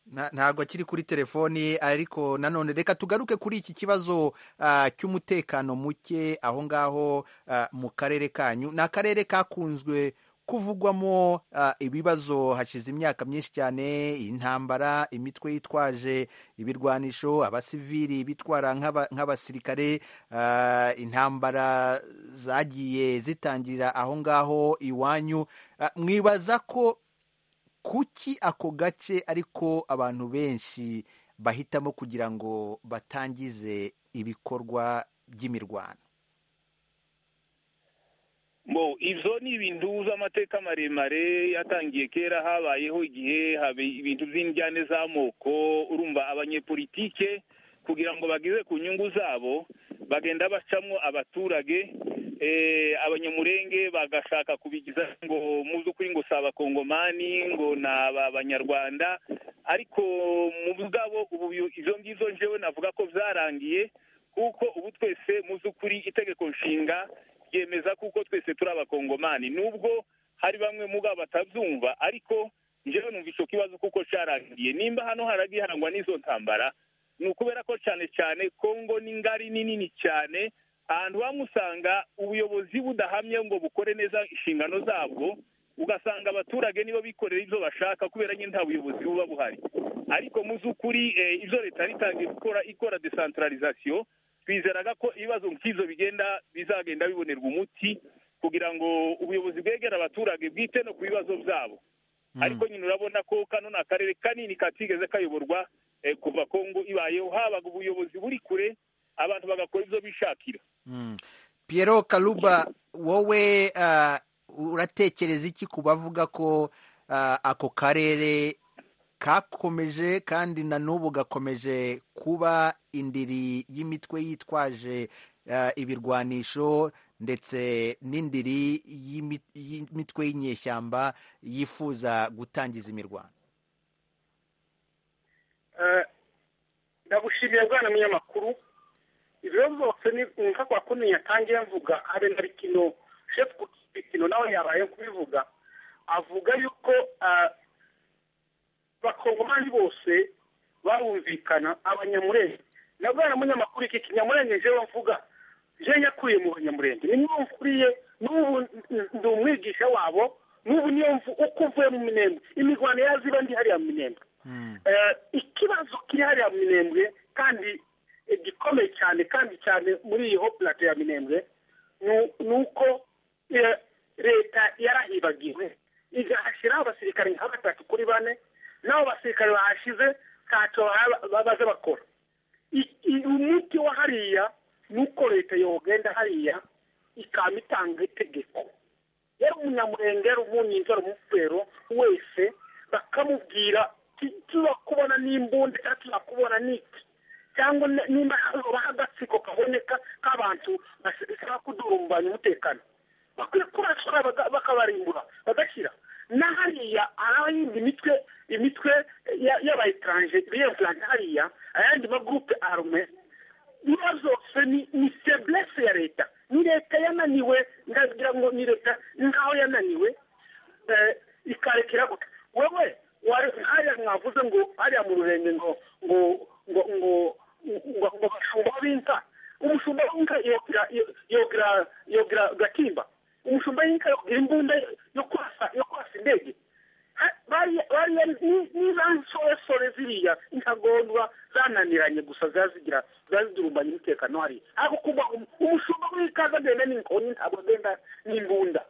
Na- ntabwo akiri kuri telefoni ariko nanone reka tugaruke kuri iki kibazo ah, cy'umutekano muke aho ngaho ah, mu karere kanyu ni akarere kakunzwe kuvugwamo ah, ibibazo hashize imyaka myinshi cyane intambara imitwe yitwaje ibirwanisho abasivili bitwara nk'aba- nk'abasirikare ah, intambara zagiye zitangirira aho ngaho iwanyu Ah, mwibaza ko kuki ako gace ariko abantu benshi bahitamo kugira ngo batangize ibikorwa by'imirwano Bo, ibyo ni ibintu by'amateka maremare yatangiye kera habayeho igihe haba ibintu by'injyane z'amoko urumva abanyepolitike kugira ngo bageze ku nyungu zabo bagenda bacamo abaturage eh, abanyamurenge bagashaka kubigiza ngo mu by'ukuri ngo si abakongomani ngo ni abanyarwanda ariko mu bwabo ubu ibyo ngibyo njyewe navuga ko byarangiye kuko ubu twese mu by'ukuri itegeko nshinga ryemeza kuko twese turi abakongomani nubwo hari bamwe mu babo batabyumva ariko njyewe numva icyo kibazo kuko cyarangiye nimba hano haragiye harangwa n'izo ntambara ni ukubera ko cyane cyane kongo ni ngari ni nini cyane ahantu hamwe usanga ubuyobozi budahamye ngo bukore neza inshingano zabwo ugasanga abaturage nibo bikorera ibyo bashaka kubera nyine nta buyobozi buba buhari ariko mu by'ukuri eh, ibyo leta yitangiye gukora ikora desantaralizasiyo twizeraga ko ibibazo nk'ibyo bigenda bizagenda bibonerwa umuti kugira ngo ubuyobozi bwegera abaturage bwite no ku bibazo byabo ariko nyine urabona ko kano ni akarere kanini katigeze kayoborwa eh, kuva kongo ibayeho habaga ubuyobozi buri kure abantu bagakora ibyo bishakira Mm. Piero Kaluba wowe ah, uratekereza iki ku bavuga ko ah, ako karere kakomeje kandi na n'ubu gakomeje kuba indiri y'imitwe yitwaje ah, ibirwanisho ndetse n'indiri y'imi- y'imitwe y'inyeshyamba yifuza gutangiza imirwano Eh, ndagushimiye bwana munyamakuru ibiro byose ni nka kwa kuni yatangiye mvuga habe na bikino shefu bikino nawe yabaye kubivuga avuga yuko ah, abakongomani bose barumvikana abanyamurenge na bwana munyamakuru iki kinyamurenge jewe mvuga je yakuriye mu banyamurenge ni niyo mvuriye n'ubu n- ndi umwigisha wabo n'ubu niyo mvu- uko uvuye mu minembwe imirwano yaziba ndi hariya mu minembwe Eh, ikibazo kiri hariya mu minembwe kandi eh, gikomeye cyane kandi cyane muri iyi hopulate ya minembwe nu- ni uko eh, leta yarahibagiwe igahashyiraho abasirikare nka batatu kuri bane n'abo basirikare bahashize ntacyo baba- baza bakora I- i- umuti wa hariya ni uko leta yogenda hariya ikaba itanga itegeko yari umunyamurenge yari umunyinzi yari umufero wese bakamubwira "Ti- tuzakubona n'imbunda cyangwa tuzakubona n'iki cyangwa ni- nimba habaho agatsiko kaboneka k'abantu bashaka kudurumbanya umutekano bakwiye kubashora bakabarimbura bagashyira na hariya hari yindi mitwe imitwe ya- y'abayetaranje biyetaranje hariya ayandi magurupe arume niba zose ni ni feblesse ya leta ni leta yananiwe ndagira ngo ni leta nkaho yananiwe eh, ikarekera gutya wewe wari hariya mwavuze ngo hariya mu rurenge ngo ngo ngo ngo ngo ngo bashumba b'inka umushumba w'inka yogira yogira yogira gatimba umushumba w'inka yogira imbunda yo kwasa yo kwasa indege Ha- bariya bariya ni- ni za nsoresore ziriya intagondwa zananiranye gusa ziba zigira ziba zidurumbanya umutekano hariya ariko kuba um- umushumba w'ikaza agenda n'inkoni ntabwo agenda n'imbunda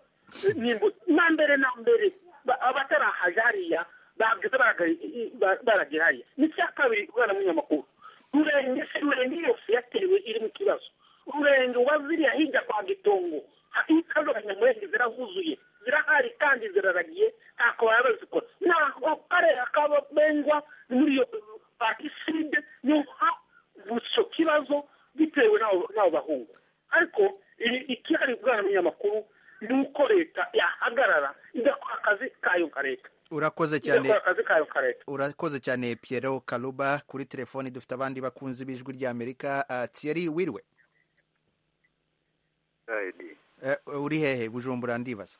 n'imbuto na mbere na mbere ba- abatarahaje hariya bageze baraga- i- ba- baragera hariya n'icya kabiri ubwana munyamakuru rurenge se rurenge yose yatewe iri mu kibazo rurenge uba ziriya hirya kwa gitongo ha- ikazo abanyamurenge zirahuzuye zirahari kandi ziraragiye ntako baba bazikora naho karere kababengwa muri iyo patiside niho havutse icyo kibazo bitewe n'abo n'abo bahungu ariko i- ikihari ubwana munyamakuru ni uko leta yahagarara igakora akazi kayo nka leta urakoze cyane igakora akazi kayo nka leta urakoze cyane Piero Kaluba kuri telefoni dufite abandi bakunzi b'ijwi ry'Amerika Ah, Thierry wiriwe Edi Eh, uri hehe bujumbura ndibaza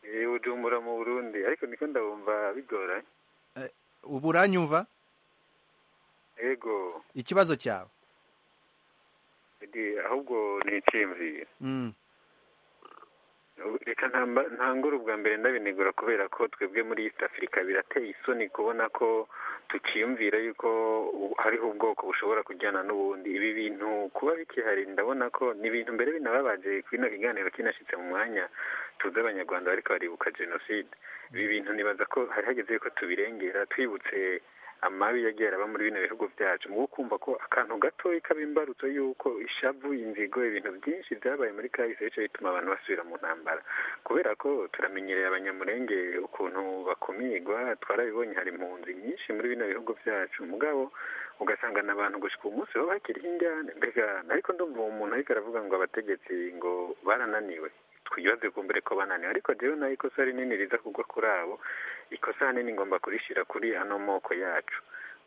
eh ujumbura mu Burundi ariko niko ndabumva bigoranye Eh, ubu uranyumva ego ikibazo cyawe Edi ahubwo nicimvira Mm. reka ntamba- ntangure ubwa mbere ndabinegura kubera ko twebwe muri east africa birateye isoni kubona ko tukiyumvira yuko u- hariho ubwoko bushobora kujyana n'ubundi ibi bintu kuba bikihari ndabona ko ni ibintu mbere binababaje kino kiganiro kinashyitse mu mwanya tuzi abanyarwanda bariko baribuka jenoside ibi bintu nibaza ko hari hageze yuko tubirengera twibutse amabi yagiye araba muri bino bihugu byacu mu kumva ko akantu gatoya kaba imbarutso y'uko ishavu inzigo ibintu byinshi byabaye muri kahise bice bituma abantu basubira mu ntambara kubera ko turamenyereye abanyamurenge ukuntu bakumirwa twarabibonye hari impunzi nyinshi muri bino bihugu byacu mugabo ugasanga ni abantu gushika umunsi baba bakiriho injyane mbega ariko ndumva uwo muntu ariko aravuga ngo abategetsi ngo barananiwe twibaze ku mbere ko bananiwe ariko jewe nayo ikosa rinini riza kugwa kuri abo ikosa hanini ngomba kurishira kuri ano moko yacu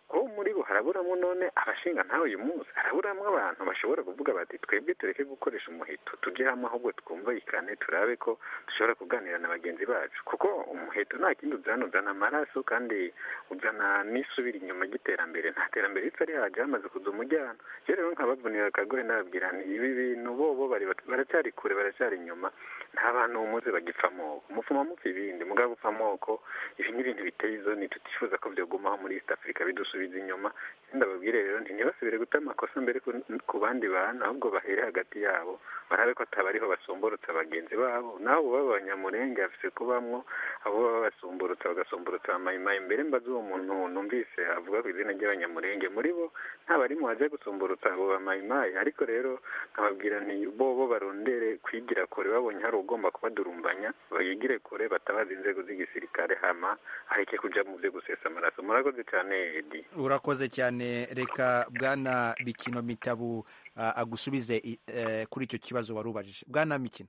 kuko muri bo haraburamo none abashinga ntawe uyu munsi haraburamo abantu bashobora kuvuga bati twebwe tureke gukoresha umuheto tujye hamwe ahubwo twumvikane turabe ko dushobora kuganira na bagenzi bacu kuko umuheto nta kindi uzana uzana amaraso kandi uzana n'isubira inyuma ry'iterambere nta terambere ritsa rihajya hamaze kuza umujyana iyo rero nkabavunira akagohe nababwira nti ibi bintu bo bo bari- baracyari kure baracyari inyuma nta bantu muzi bagipfa amoko mupfuma mupfa ibindi mugabo upfa amoko ibi ni ibintu biteye izoni tutifuza ko byogumaho muri east africa bidusubiza inyuma ndababwire rero nti ntibasubire guta amakosa mbere ku- ku bandi bantu ahubwo bahere hagati yabo barabe ko atabariho basumburutsa bagenzi babo nawe uba abanyamurenge afise kubamwo abo baba basumburutsa bagasumburutsa amayimayi mbere mbaze uwo muntu numvise avuga ku izina ry'abanyamurenge muri bo ntabarimo waje gusumburutsa abo bamayimayi ariko rero nkababwira nti bo bo barondere kwigira kure babonye hari ugomba kubadurumbanya bayigire kure batabaza inzego z'igisirikare hama hareke kuja mu byo gusesa amaraso murakoze cyane edi urakoze cyane reka bwana bikino mitabu ah, agusubize i- eh, kuri icyo kibazo wari ubajije bwana mikino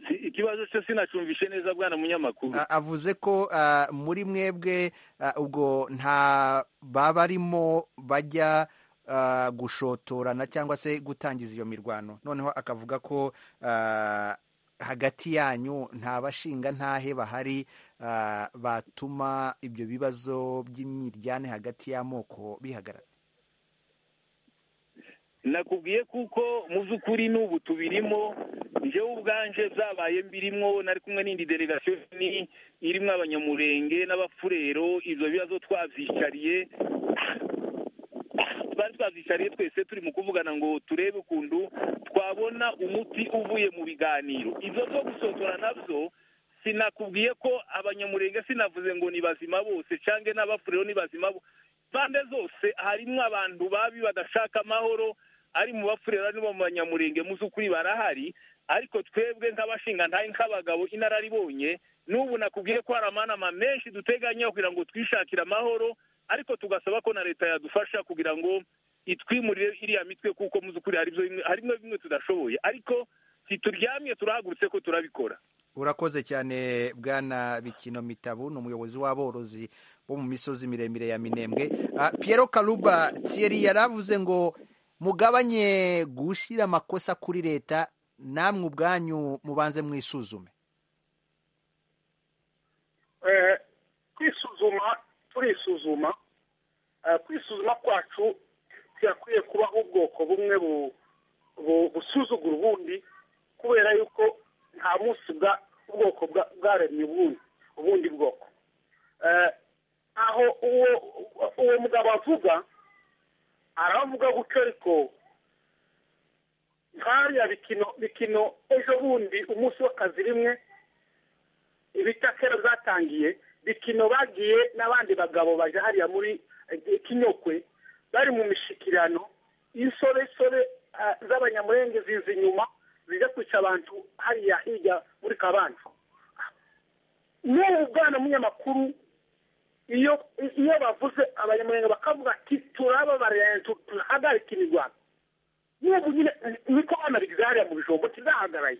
Si- ikibazo cyo sinacumvishe neza bwana munyamakuru Ah, avuze ko ah, muri mwebwe ah, ubwo nta babarimo bajya ah, gushotorana cyangwa se gutangiza iyo mirwano noneho akavuga ko ah, hagati yanyu nta bashinga ntahe bahari ah, batuma ibyo bibazo by'imyiryane hagati y'amoko bihagarara nakubwiye kuko mu by'ukuri n'ubu tubirimo njyewe ubwanje byabaye mbirimwo nari kumwe n'indi delegasiyo nini irimo abanyamurenge n'abafurero ibyo bibazo twabyicariye twari twabyicariye twese turi mu kuvugana ngo turebe ukuntu twabona umuti uvuye mu biganiro ibyo byo gusotora nabyo sinakubwiye ko abanyamurenge sinavuze ngo ni bazima bose cyangwa n'abafurero ni bazima bo impande zose harimo abantu babi badashaka amahoro ari mu bafurera no mu banyamurenge mu by'ukuri barahari ariko twebwe nk'abashinga ntaye nk'abagabo inararibonye n'ubu nakubwiye ko hari amanama menshi duteganya kugira ngo twishakire amahoro ariko tugasaba ko na leta yadufasha kugira ngo itwimurire iriya mitwe kuko mu by'ukuri hari ibyo bimwe- harimo bimwe tudashoboye ariko ntituryamye turahagurutse ko turabikora urakoze cyane bwana bikino mitabu ni umuyobozi w'aborozi bo mu misozi miremire ya minembwe Ah, Piero karuba Thierry yari avuze ngo mugabanye gushyira amakosa kuri leta namwe ubwanyu mubanze mwisuzume Eh, kwisuzuma turisuzuma Eh, kwisuzuma kwacu ntiyakwiye kubaho ubwoko bumwe bu- bu- busuzugura ubundi kubera yuko nta munsi bwa ubwoko bwa- bwaremye ubundi ubundi bwoko Eh, aho uwo uwo mugabo avuga aravuga gutyo ariko nkariya bikino bikino ejo bundi umunsi w'akazi rimwe ibitakera byatangiye bikino bagiye n'abandi bagabo baje hariya muri eh, kinyokwe bari mu mishikirano insoresore ah, z'abanyamurenge ziza inyuma zijya kwica abantu hariya hirya muri kabanza n'ubu bwana munyamakuru iyo iyo bavuze abanyamurenge bakavuga ati turababarira tu- turahagarika imirwano n'ubu nyine ni- niko banabigeze hariya mu bijombo ntizahagaraye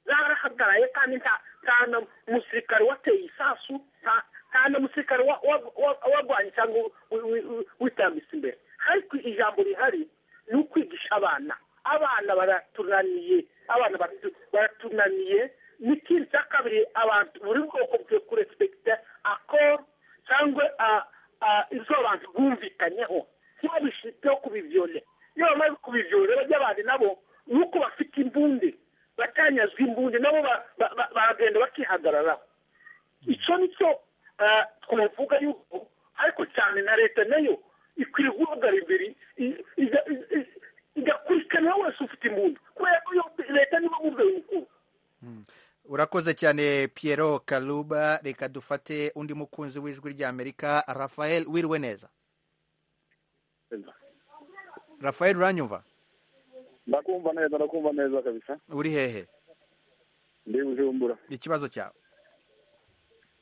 zarahagaraye kandi nta nta na musirikare wateye isasu nta nta na musirikare wa- wa- wa- warwanye cyangwa wi- wi- wi- witambitse imbere ariko ijambo rihari ni ukwigisha abana abana baratunaniye abana baratu- baratunaniye n'ikindi cya kabiri abantu buri bwoko bukwiye kurespekita akoro cyangwa ah, ah, izo abantu bumvikanyeho ntibabishiteho kubibyore iyo bamaze kubibyore bajya abandi nabo ni uko bafite imbunde icyo ni cyo twavuga yuko ariko cyane na leta nayo ikwiye guhagarara imbere i- iga- i- i- igakurikiranira wese ufite impundu kubera ko iyo leta niba mubwe yukuru urakoze cyane Piero karuba reka dufate undi mukunzi w'ijwi ry'amerika rafael wiriwe neza rafael uranyumva ndakumva neza ndakumva neza kabisa uri hehe ndi bujumbura ikibazo cyawe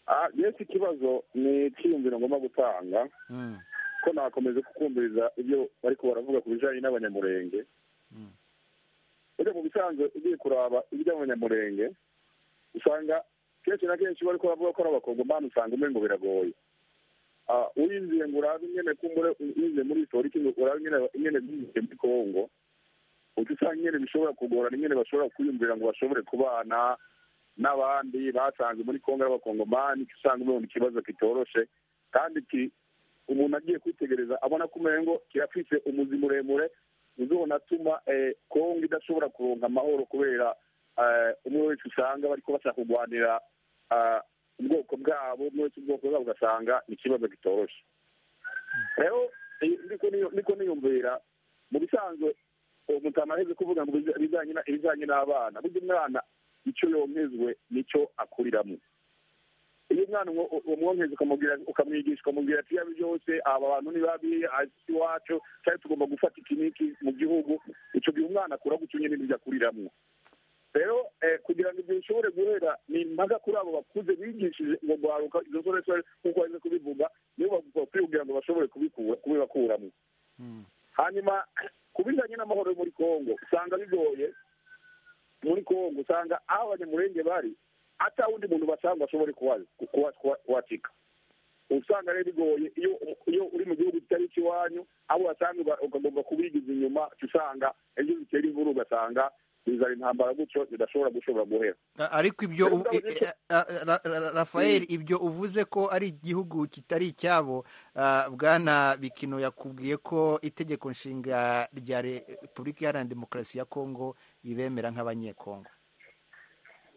ah yesu ikibazo ni icyiyumviro ngomba gutanga Mm. ko nakomeza kukumviriza ibyo bariko baravuga ku bijanye n'abanyamurenge ujya mu bisanzwe ugiye kuraba iby'abanyamurenge usanga kenshi na kenshi bariko baravuga ko ari abakongomani usanga umengo biragoye Ah, urinziye ngo urabe ingene kumbure urinziye muri historiki ngo urabe ingene ingene byinjiye muri kongo uca usanga ingene bishobora kugorana ingene bashobora kwiyumvira ngo bashobore kubana n'abandi basanze muri kongo ari abakongomani uca usanga umengo ni ikibazo kitoroshe kandi ki- umuntu agiye kwitegereza abona ko umengo kirafise umuzi muremure uzobona atuma eh, kongo idashobora kuronka amahoro kubera eh, umwe wese usanga bariko bashaka kurwanira ah, ubwoko bwabo umwe wese ubwoko bwabo ugasanga ni ikibazo kitoroshe rero i- ndiko niyo- ndiko niyumvira mu bisanzwe uwo mutama aheze kuvuga ngo ibija- ibijanye na- ibijanye n'abana burya umwana ico yonkejwe nico akuriramwo iyo umwana umwo- umwonkeze ukamubwira- ukamwigisha ukamubwira ati yabi byose aba bantu ni babi asi iwacu cyari tugomba gufata iki n'iki mu gihugu ico gihe umwana akura gutyo nyene nibyo akuriramwo rero eh, kugira ngo ibyo bishobore guhera ni impaka kuri abo bakuze bigishije ngo guharuka izo soresore nk'uko baje kubivuga nibo bagomba kwibwira ngo bashobore kubikura- kubibakuramo hanyuma ku bijanye n'amahoro yo muri kongo usanga bigoye muri kongo usanga aho abanyamurenge bari ata wundi muntu basanga bashobore kuwa- ku- kuwa- kuwa- kuwacika usanga rero bigoye iyo iyo uri mu gihugu kitari ikiwanyu abo wasanga uga- ukagomba kubigiza inyuma uca usanga ejo bitera imvura ugasanga bizana intambara gutyo zidashobora gushobora guhera A- ariko ibyo Rero u- ndavuze i- ko- a- a- ra- ra- rafael ibyo uvuze ko ari igihugu kitari icyabo ah, bwana bikino yakubwiye ko itegeko nshinga rya repubulika iharanira demokarasi ya kongo ibemera nk'abanyekongo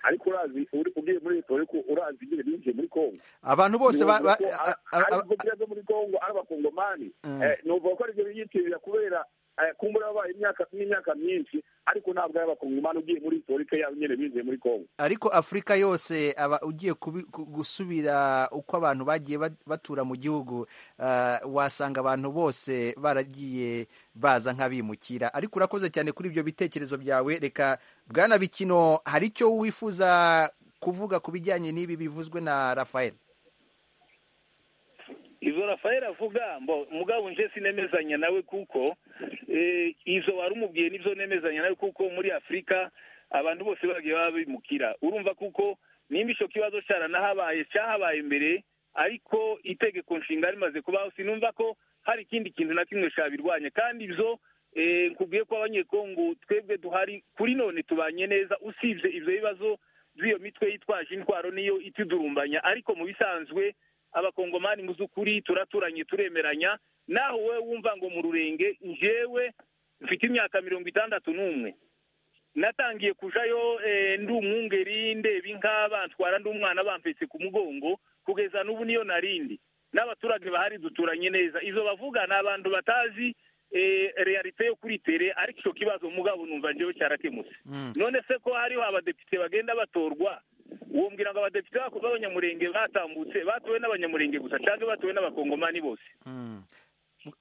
ariko urazi uri- ugiye muri leta uriko urazi igihe binjiye muri kongo abantu bose ba- ba- Nuvuga a- ko ari- a- ari a- ibigo byiza byo muri kongo ari abakongomani Mm. Eh, nuvuga ko aribyo biyitirira kubera eh, kumbura babaye imyaka n'imyaka myinshi ariko ntabwo ari abakongomani ugiye muri historike yabo nyine binjiye muri kongo ariko afurika yose aba ugiye kubi- gu- gusubira uko abantu bagiye bat- batura mu gihugu ah, wasanga abantu bose baragiye baza nk'abimukira ariko urakoze cyane kuri ibyo bitekerezo byawe reka bwana bikino hari icyo wifuza kuvuga ku bijyanye n'ibi bivuzwe na rafael izo rafael avuga mbo mugabo nje sinemezanya nawe kuko eh, izo wari umubwiye nibyo nemezanya nawe kuko muri afurika abantu bose bagiye baba bimukira urumva kuko nimba icyo kibazo cyaranahabaye cyahabaye mbere ariko itegeko nshinga rimaze kubaho sinumva ko hari ikindi kintu na kimwe cyabirwanya kandi ibyo eh, nkubwiye ko abanyekongo twebwe duhari kuri none tubanye neza usibye ibyo bibazo by'iyo mitwe yitwaje intwaro niyo itudurumbanya ariko mu bisanzwe abakongomani mu by'ukuri turaturanye turemeranya naho wowe wumva ngo mu rurenge njyewe mfite imyaka mirongo itandatu n'umwe natangiye kujayo eh, ndi umwungeri ndeba inka bantwara ndi umwana bampetse ku mugongo kugeza n'ubu niyo narindi n'abaturage bahari duturanye neza izo bavuga ni abantu batazi eh, realite yo kuri tere ariko icyo kibazo mugabo numva njyewe cyarakemutse none se ko hariho abadepite bagenda batorwa wumvira ngo abadepite bako- b'abanyamurenge batambutse batowe n'abanyamurenge gusa cyangwa batowe n'abakongomani bose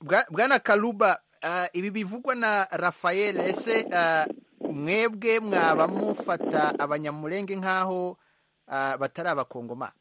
Bwa- bwana karuba ah, ibi bivugwa na rafael ese ah, mwebwe mwaba mufata abanyamurenge nk'aho ah, batari abakongomani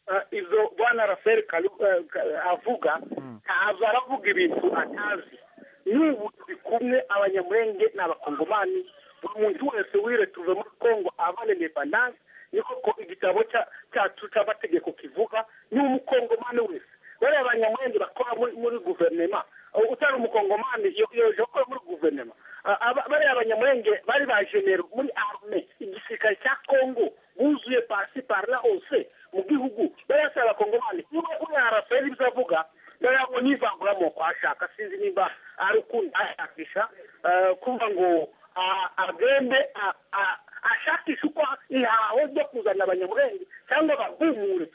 Ah, izo bwana raferi Kalu- eh, Ka- avuga ntabwo aravuga ibintu atazi n'ubu turi kumwe abanyamurenge ni abakongomani buri muntu wese wire tuve muri kongo abane lebanase niko ko igitabo cya- cyacu cy'amategeko kivuga ni umukongomani wese bariya abanyamurenge bakora muri, muri guverinema Uh, utari umukongomani yo- yo- yakora muri guverinema Ah, aba- bariya abanyamurenge bari ba jenero muri arme igisirikare cya kongo buzuye pasi parla hose mu gihugu bayasaba abakongomani niba uriya raferi ibyo avuga noneho ngo n'ivanguramuko ashaka sinzi niba ari ukundi ashakisha eh, kumva ngo ah, agende ah, ah, ashakisha uko ihaho ryo kuzana abanyamurenge cyangwa bahumure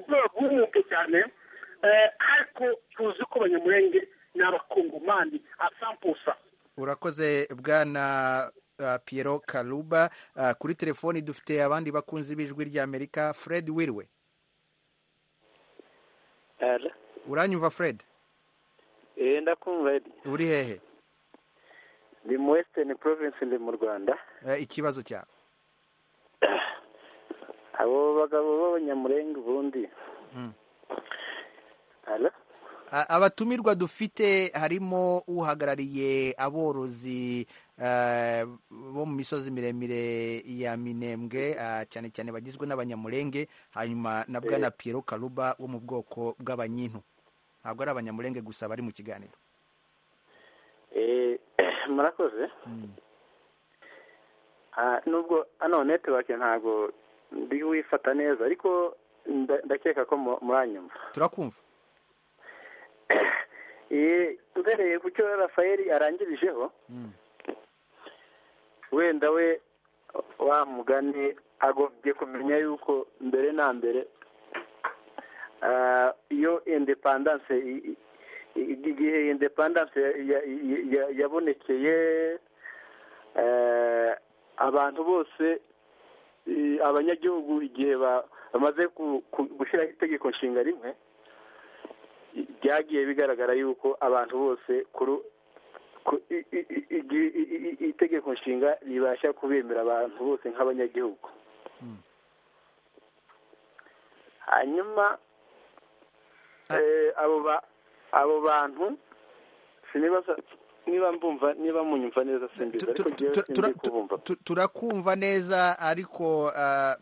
bahumuke cyane ariko tuzi ko abanyamurenge ni abakongomani asampusa urakoze bwana uh, piero karuba uh, kuri telefoni dufite abandi bakunzi b'ijwi ry'amerika fred wirwe uranyumva fred eh ndakumva Edi. uri hehe ni mu western province ndi mu rwanda Eh, ikibazo cyawe abo bagabo b'abanyamurenge ubundi Mm. Hello? A- abatumirwa dufite harimo uhagarariye aborozi eh, bo mu misozi miremire ya minembwe ah, cyane cyane bagizwe n'abanyamurenge hanyuma na bwana piero karuba wo mu bwoko bw'abanyintu ntabwo ari abanyamurenge gusa bari mu kiganiro Eh, murakoze Ah, nubwo hano netiwake ntabwo ndi wifata neza ariko nda- ndakeka ko mu- muranyumva turakumva Eh, uhereye ku cyo rafayeli arangirijeho Mm. wenda we wa mugani agobye kumenya yuko mbere na mbere ah, iyo indepandanse i- i- i- igihe indepandanse ya- ya- ya- ya- yabonekeye eh, abantu bose eh, abanyagihugu igihe ba- bamaze ku- ku- gushyiraho itegeko nshinga rimwe byagiye bigaragara yuko abantu bose kuri ku- i- i- i- igi- i- i- i- itegeko nshinga ribasha kubemera abantu bose nk'abanyagihugu hanyuma eh, abo ba- abo bantu sinibaza niba mbumva niba munyumva neza simbizi ariko njyewe simbi kubumva Tu- turakumva neza ariko ah,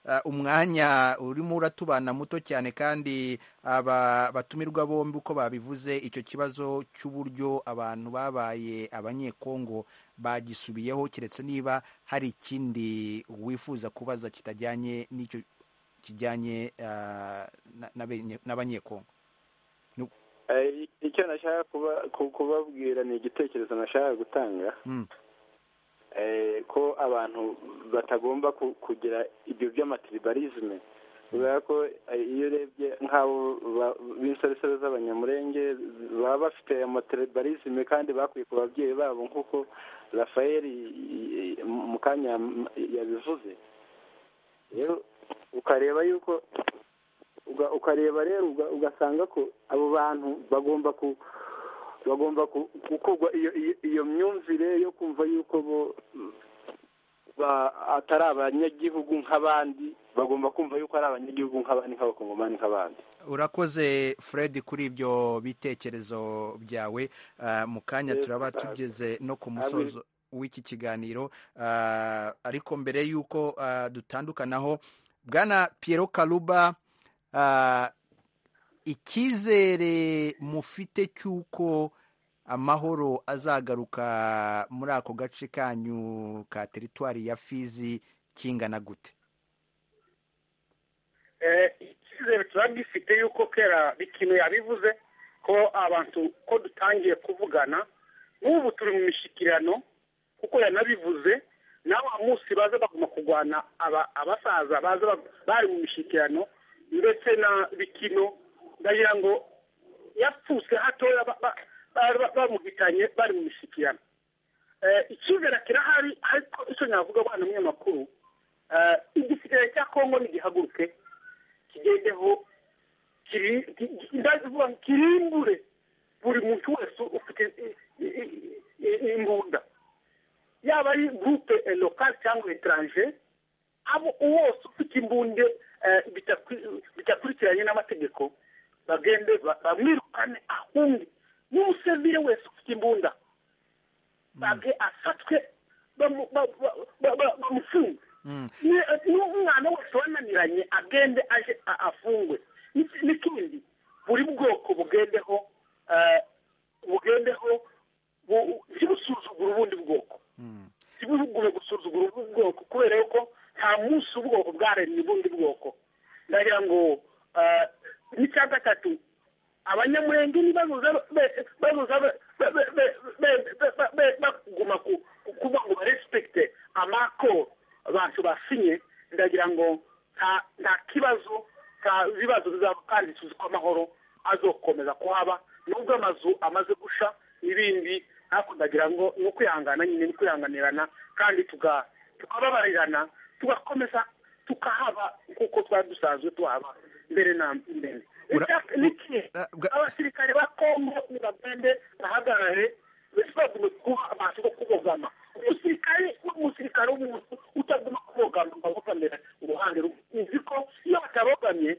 ah, umwanya urimo uratubana muto cyane kandi aba batumirwa bombi uko babivuze icyo kibazo cy'uburyo abantu babaye abanyekongo bagisubiyeho keretse niba hari ikindi wifuza kubaza kitajyanye n'icyo kijyanye ah, na- n'abenye- n'abanyekongo Eh, icyo nashaka kuba- ku- kubabwira ni igitekerezo nashaka gutanga Mm. eh, ko abantu batagomba ku- kugira ibyo by'amatiribalisme kubera ko eh, iyo urebye nk'abo ba- b'insoresore z'abanyamurenge baba bafite amatiribalisme kandi bakwiye ku babyeyi babo nk'uko rafael mu kanya yam- yabivuze rero ukareba yuko uga- ukareba rero uga- ugasanga ko abo bantu bagomba ku bagomba ku- gukorwa iyo iyo- iyo myumvire yo kumva yuko bo ba- atari abanyagihugu nk'abandi bagomba kumva yuko ari abanyagihugu nk'abandi nk'abakongomani nk'abandi urakoze fred kuri ibyo bitekerezo byawe Ah, mu kanya Yes, turaba sir. tugeze no ku Abi- musozo w'iki kiganiro Ah, ariko mbere y'uko ah, dutandukanaho bwana piero karuba ah, icyizere mufite cy'uko amahoro azagaruka muri ako gace kanyu ka teritwari ya fizi kingana gute Eh, icyizere tuba gifite yuko kera ikintu yabivuze ko abantu ko dutangiye kuvugana n'ubu turi mu mishyikirano kuko yanabivuze nawe munsi baza baguma kurwana aba- abasaza baza bag- bari mu mishyikirano ndetse na bikino ndagira ngo yapfutse hatoya ba- ba- bari ba- bamuhitanye bari mu mishyikirano Eh, icyizere kirahari ariko icyo navuga bwana munyamakuru eh, igisirikare cya kongo nigihaguruke kigendeho kiri- ki- ki- ndavuga ngo kirimbure buri muntu wese ufite i- i- i- i- imbunda yaba ari gurupe lokale cyangwa etaranje abo wose ufite imbunda eh, bitakwi- bitakurikiranye n'amategeko bagende ba- bamwirukane ahunge n'umusivire wese ufite imbunda bage afatwe bamu- ba- ba- ba- ba- bamufunge Mm. Ni- n'umwana wese wananiranye agende aje a- afungwe N'iki- n'ikindi buri bwoko bugendeho eh, bugendeho bu- ntibusuzugure ubundi bwoko ntibugure gusuzugura ubundi bwoko kubera yuko nta munsi ubwoko bwaremye ubundi bwoko ndagira ngo eh, n'icya gatatu abanyamurenge nibazuza be- bazuza be- be- be- be- be- be- be- be- baguma ku- ku- kuba ngo barespekite amakoro abantu basinye ndagira ngo nta nta kibazo ikibazo ibibazo bizaba kandi tuzi ko amahoro azokomeza kuhaba nubwo amazu amaze gusha n'ibindi hakundagira ngo ni ukwihangana nyine ni kwihanganirana kandi tuga- tukababarirana tugakomeza tukahaba nk'uko twari dusanzwe tuhaba mbere na mbere Icyapa- ni ikihe? abasirikare ba kongo nibagende bahagarare basibagume kuba amaso go kubogama umusirikare n'umusirikare w'umuntu utaguma kubogama ngo abogamira uruhande rumwe nzi ko iyo batabogamye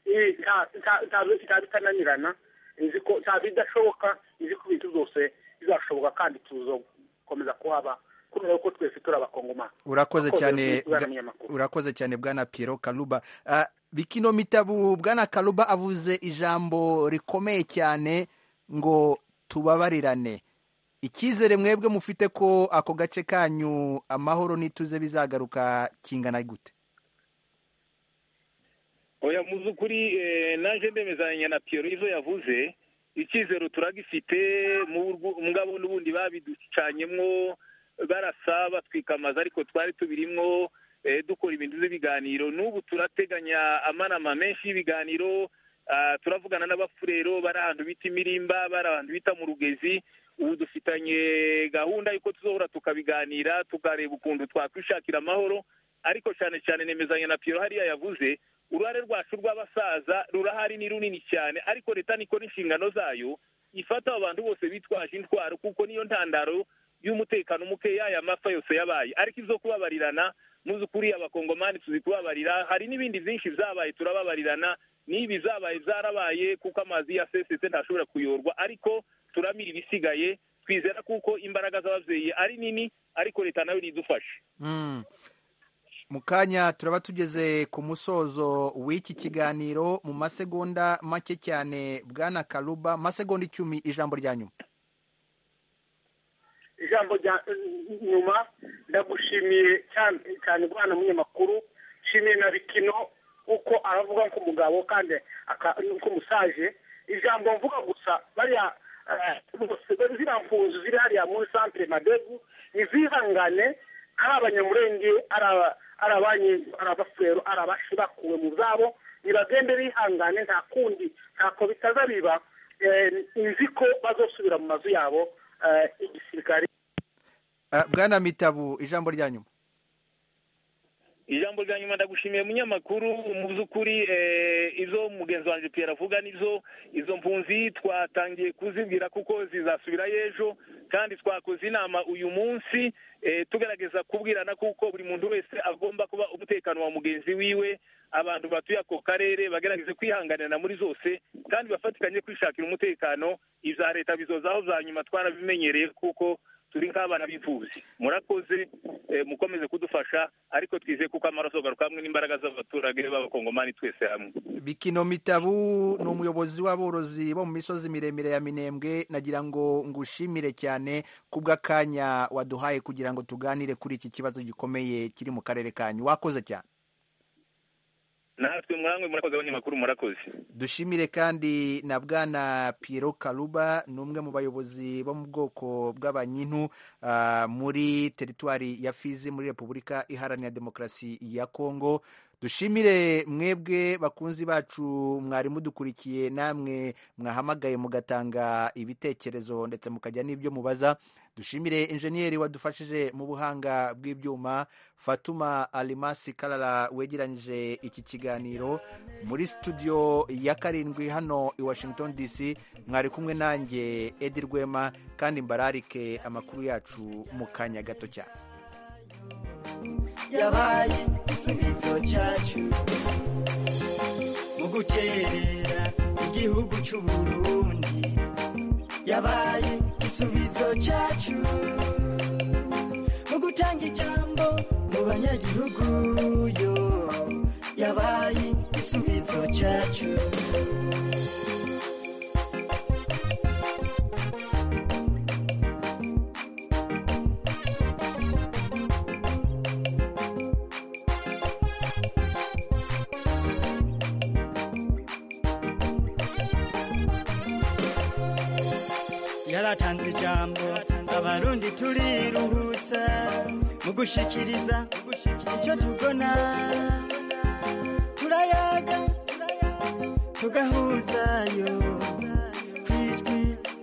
eh, nta- nta- nta- nta bitananirana nzi ko nta bidashoboka nzi ko ibintu byose bizashoboka kandi tuzokomeza kuhaba kubera ko twese turi abakongomani urakoze Abakongo cyane twese turi bwa- abanyamakuru. urakoze cyane bwana Piero Kaluba Ah, bikino mitabu bwana Kaluba avuze ijambo rikomeye cyane ngo tubabarirane icyizere mwebwe mufite ko ako gace kanyu amahoro n'ituze bizagaruka kingana gute oya mu by'ukuri eh, naje ndemezanya na piyero izo yavuze icyizero turagifite mu buryo- mugabo n'ubundi babiducanyemwo barasa batwika amazu ariko twari tubirimwo eh, dukora ibintu by'ibiganiro n'ubu turateganya amanama menshi y'ibiganiro ah, turavugana n'abafurero bari ahantu bita imirimba bari ahantu bita mu rugezi ubu dufitanye gahunda y'uko tuzohora tukabiganira tukareba ukuntu twakwishakira amahoro ariko cyane cyane nemezanya na piyero hariya yavuze uruhare rwacu rw'abasaza rurahari ni runini cyane ariko leta nikora inshingano zayo ifata abo bantu bose bitwaje intwaro kuko niyo ntandaro y'umutekano mukeya aya mapfa yose yabaye ariko izo kubabarirana muzukuri abakongomani tuzi kubabarira hari n'ibindi byinshi byabaye turababarirana n'ibi zabaye byarabaye kuko amazi ya sesetse ntashobora kuyorwa ariko turamira ibisigaye twizera kuko imbaraga z'ababyeyi ari nini ariko leta nayo nidufashe Mm. mu kanya turaba tugeze ku musozo w'iki kiganiro mu masegonda make cyane bwana Kaluba masegonda icumi ijambo rya nyuma ijambo rya nyuma ndagushimiye cyane cyane guhana umunyamakuru nshimiye na bikino uko aravuga nk'umugabo kandi aka- nk'umusaje ijambo mvuga gusa bariya eh, bose bari- ziriya mfunzo ziri hariya muri santere madegu ntizihangane ari abanyamurenge ari aba- ari abanyi ari abafurero ari abashi bakuwe mu zabo nibagende bihangane nta kundi ntako bitazabiba eh, nzi ko bazosubira mu mazu yabo eh, igisirikare Ah, bwana mitabu ijambo rya nyuma ijambo rya nyuma ndagushimiye munyamakuru mu by'ukuri eh, izo mugenzi wanjye pierre avuga nizo izo mpunzi twatangiye kuzibwira kuko zizasubirayo ejo kandi twakoze inama uyu munsi eh, tugerageza kubwirana kuko buri muntu wese agomba kuba umutekano wa mugenzi wiwe abantu batuye ako karere bagerageze kwihanganira muri zose kandi bafatikanye kwishakira umutekano ibya leta bizozaho bya nyuma twarabimenyereye kuko turi nk'abana bivuzi murakoze eh, mukomeze kudufasha ariko twizeye kuko amaraso garuka hamwe n'imbaraga z'abaturage b'abakongomani twese hamwe bikino mitabu ni umuyobozi w'aborozi bo mu misozi miremire ya minembwe nagira ngo ngushimire cyane kubw'akanya waduhaye kugira ngo tuganire kuri iki kibazo gikomeye kiri mu karere kanyu wakoze cyane natwe mwamwe murakoze abanyamakuru murakoze dushimire kandi na bwana Piero Kaluba ni umwe mu bayobozi bo mu bwoko bw'abanyintu ah, muri teritwari ya Fizi muri Repubulika Iharanira Demokarasi ya Kongo dushimire mwebwe bakunzi bacu mwari mudukurikiye namwe mwahamagaye mugatanga ibitekerezo ndetse mukajya n'ibyo mubaza dushimire injeniyeri wadufashije mu buhanga bw'ibyuma fatuma alimasi karara wegeranyije iki kiganiro muri studio ya karindwi hano i washington dc mwari kumwe nanjye edi rwema kandi mbararike amakuru yacu mu kanya gato cyane yabaye igisubizo cyacu mu gukerera igihugu cy'u Burundi yabaye igisubizo cyacu mu gutanga ijambo mu banyagihugu yo yabaye igisubizo cyacu yaratanze ijambo abarundi turiruhutsa mu gushikiriza icyo tubona tura turayaga tugahuzayo ku ijwi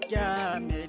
rya amerika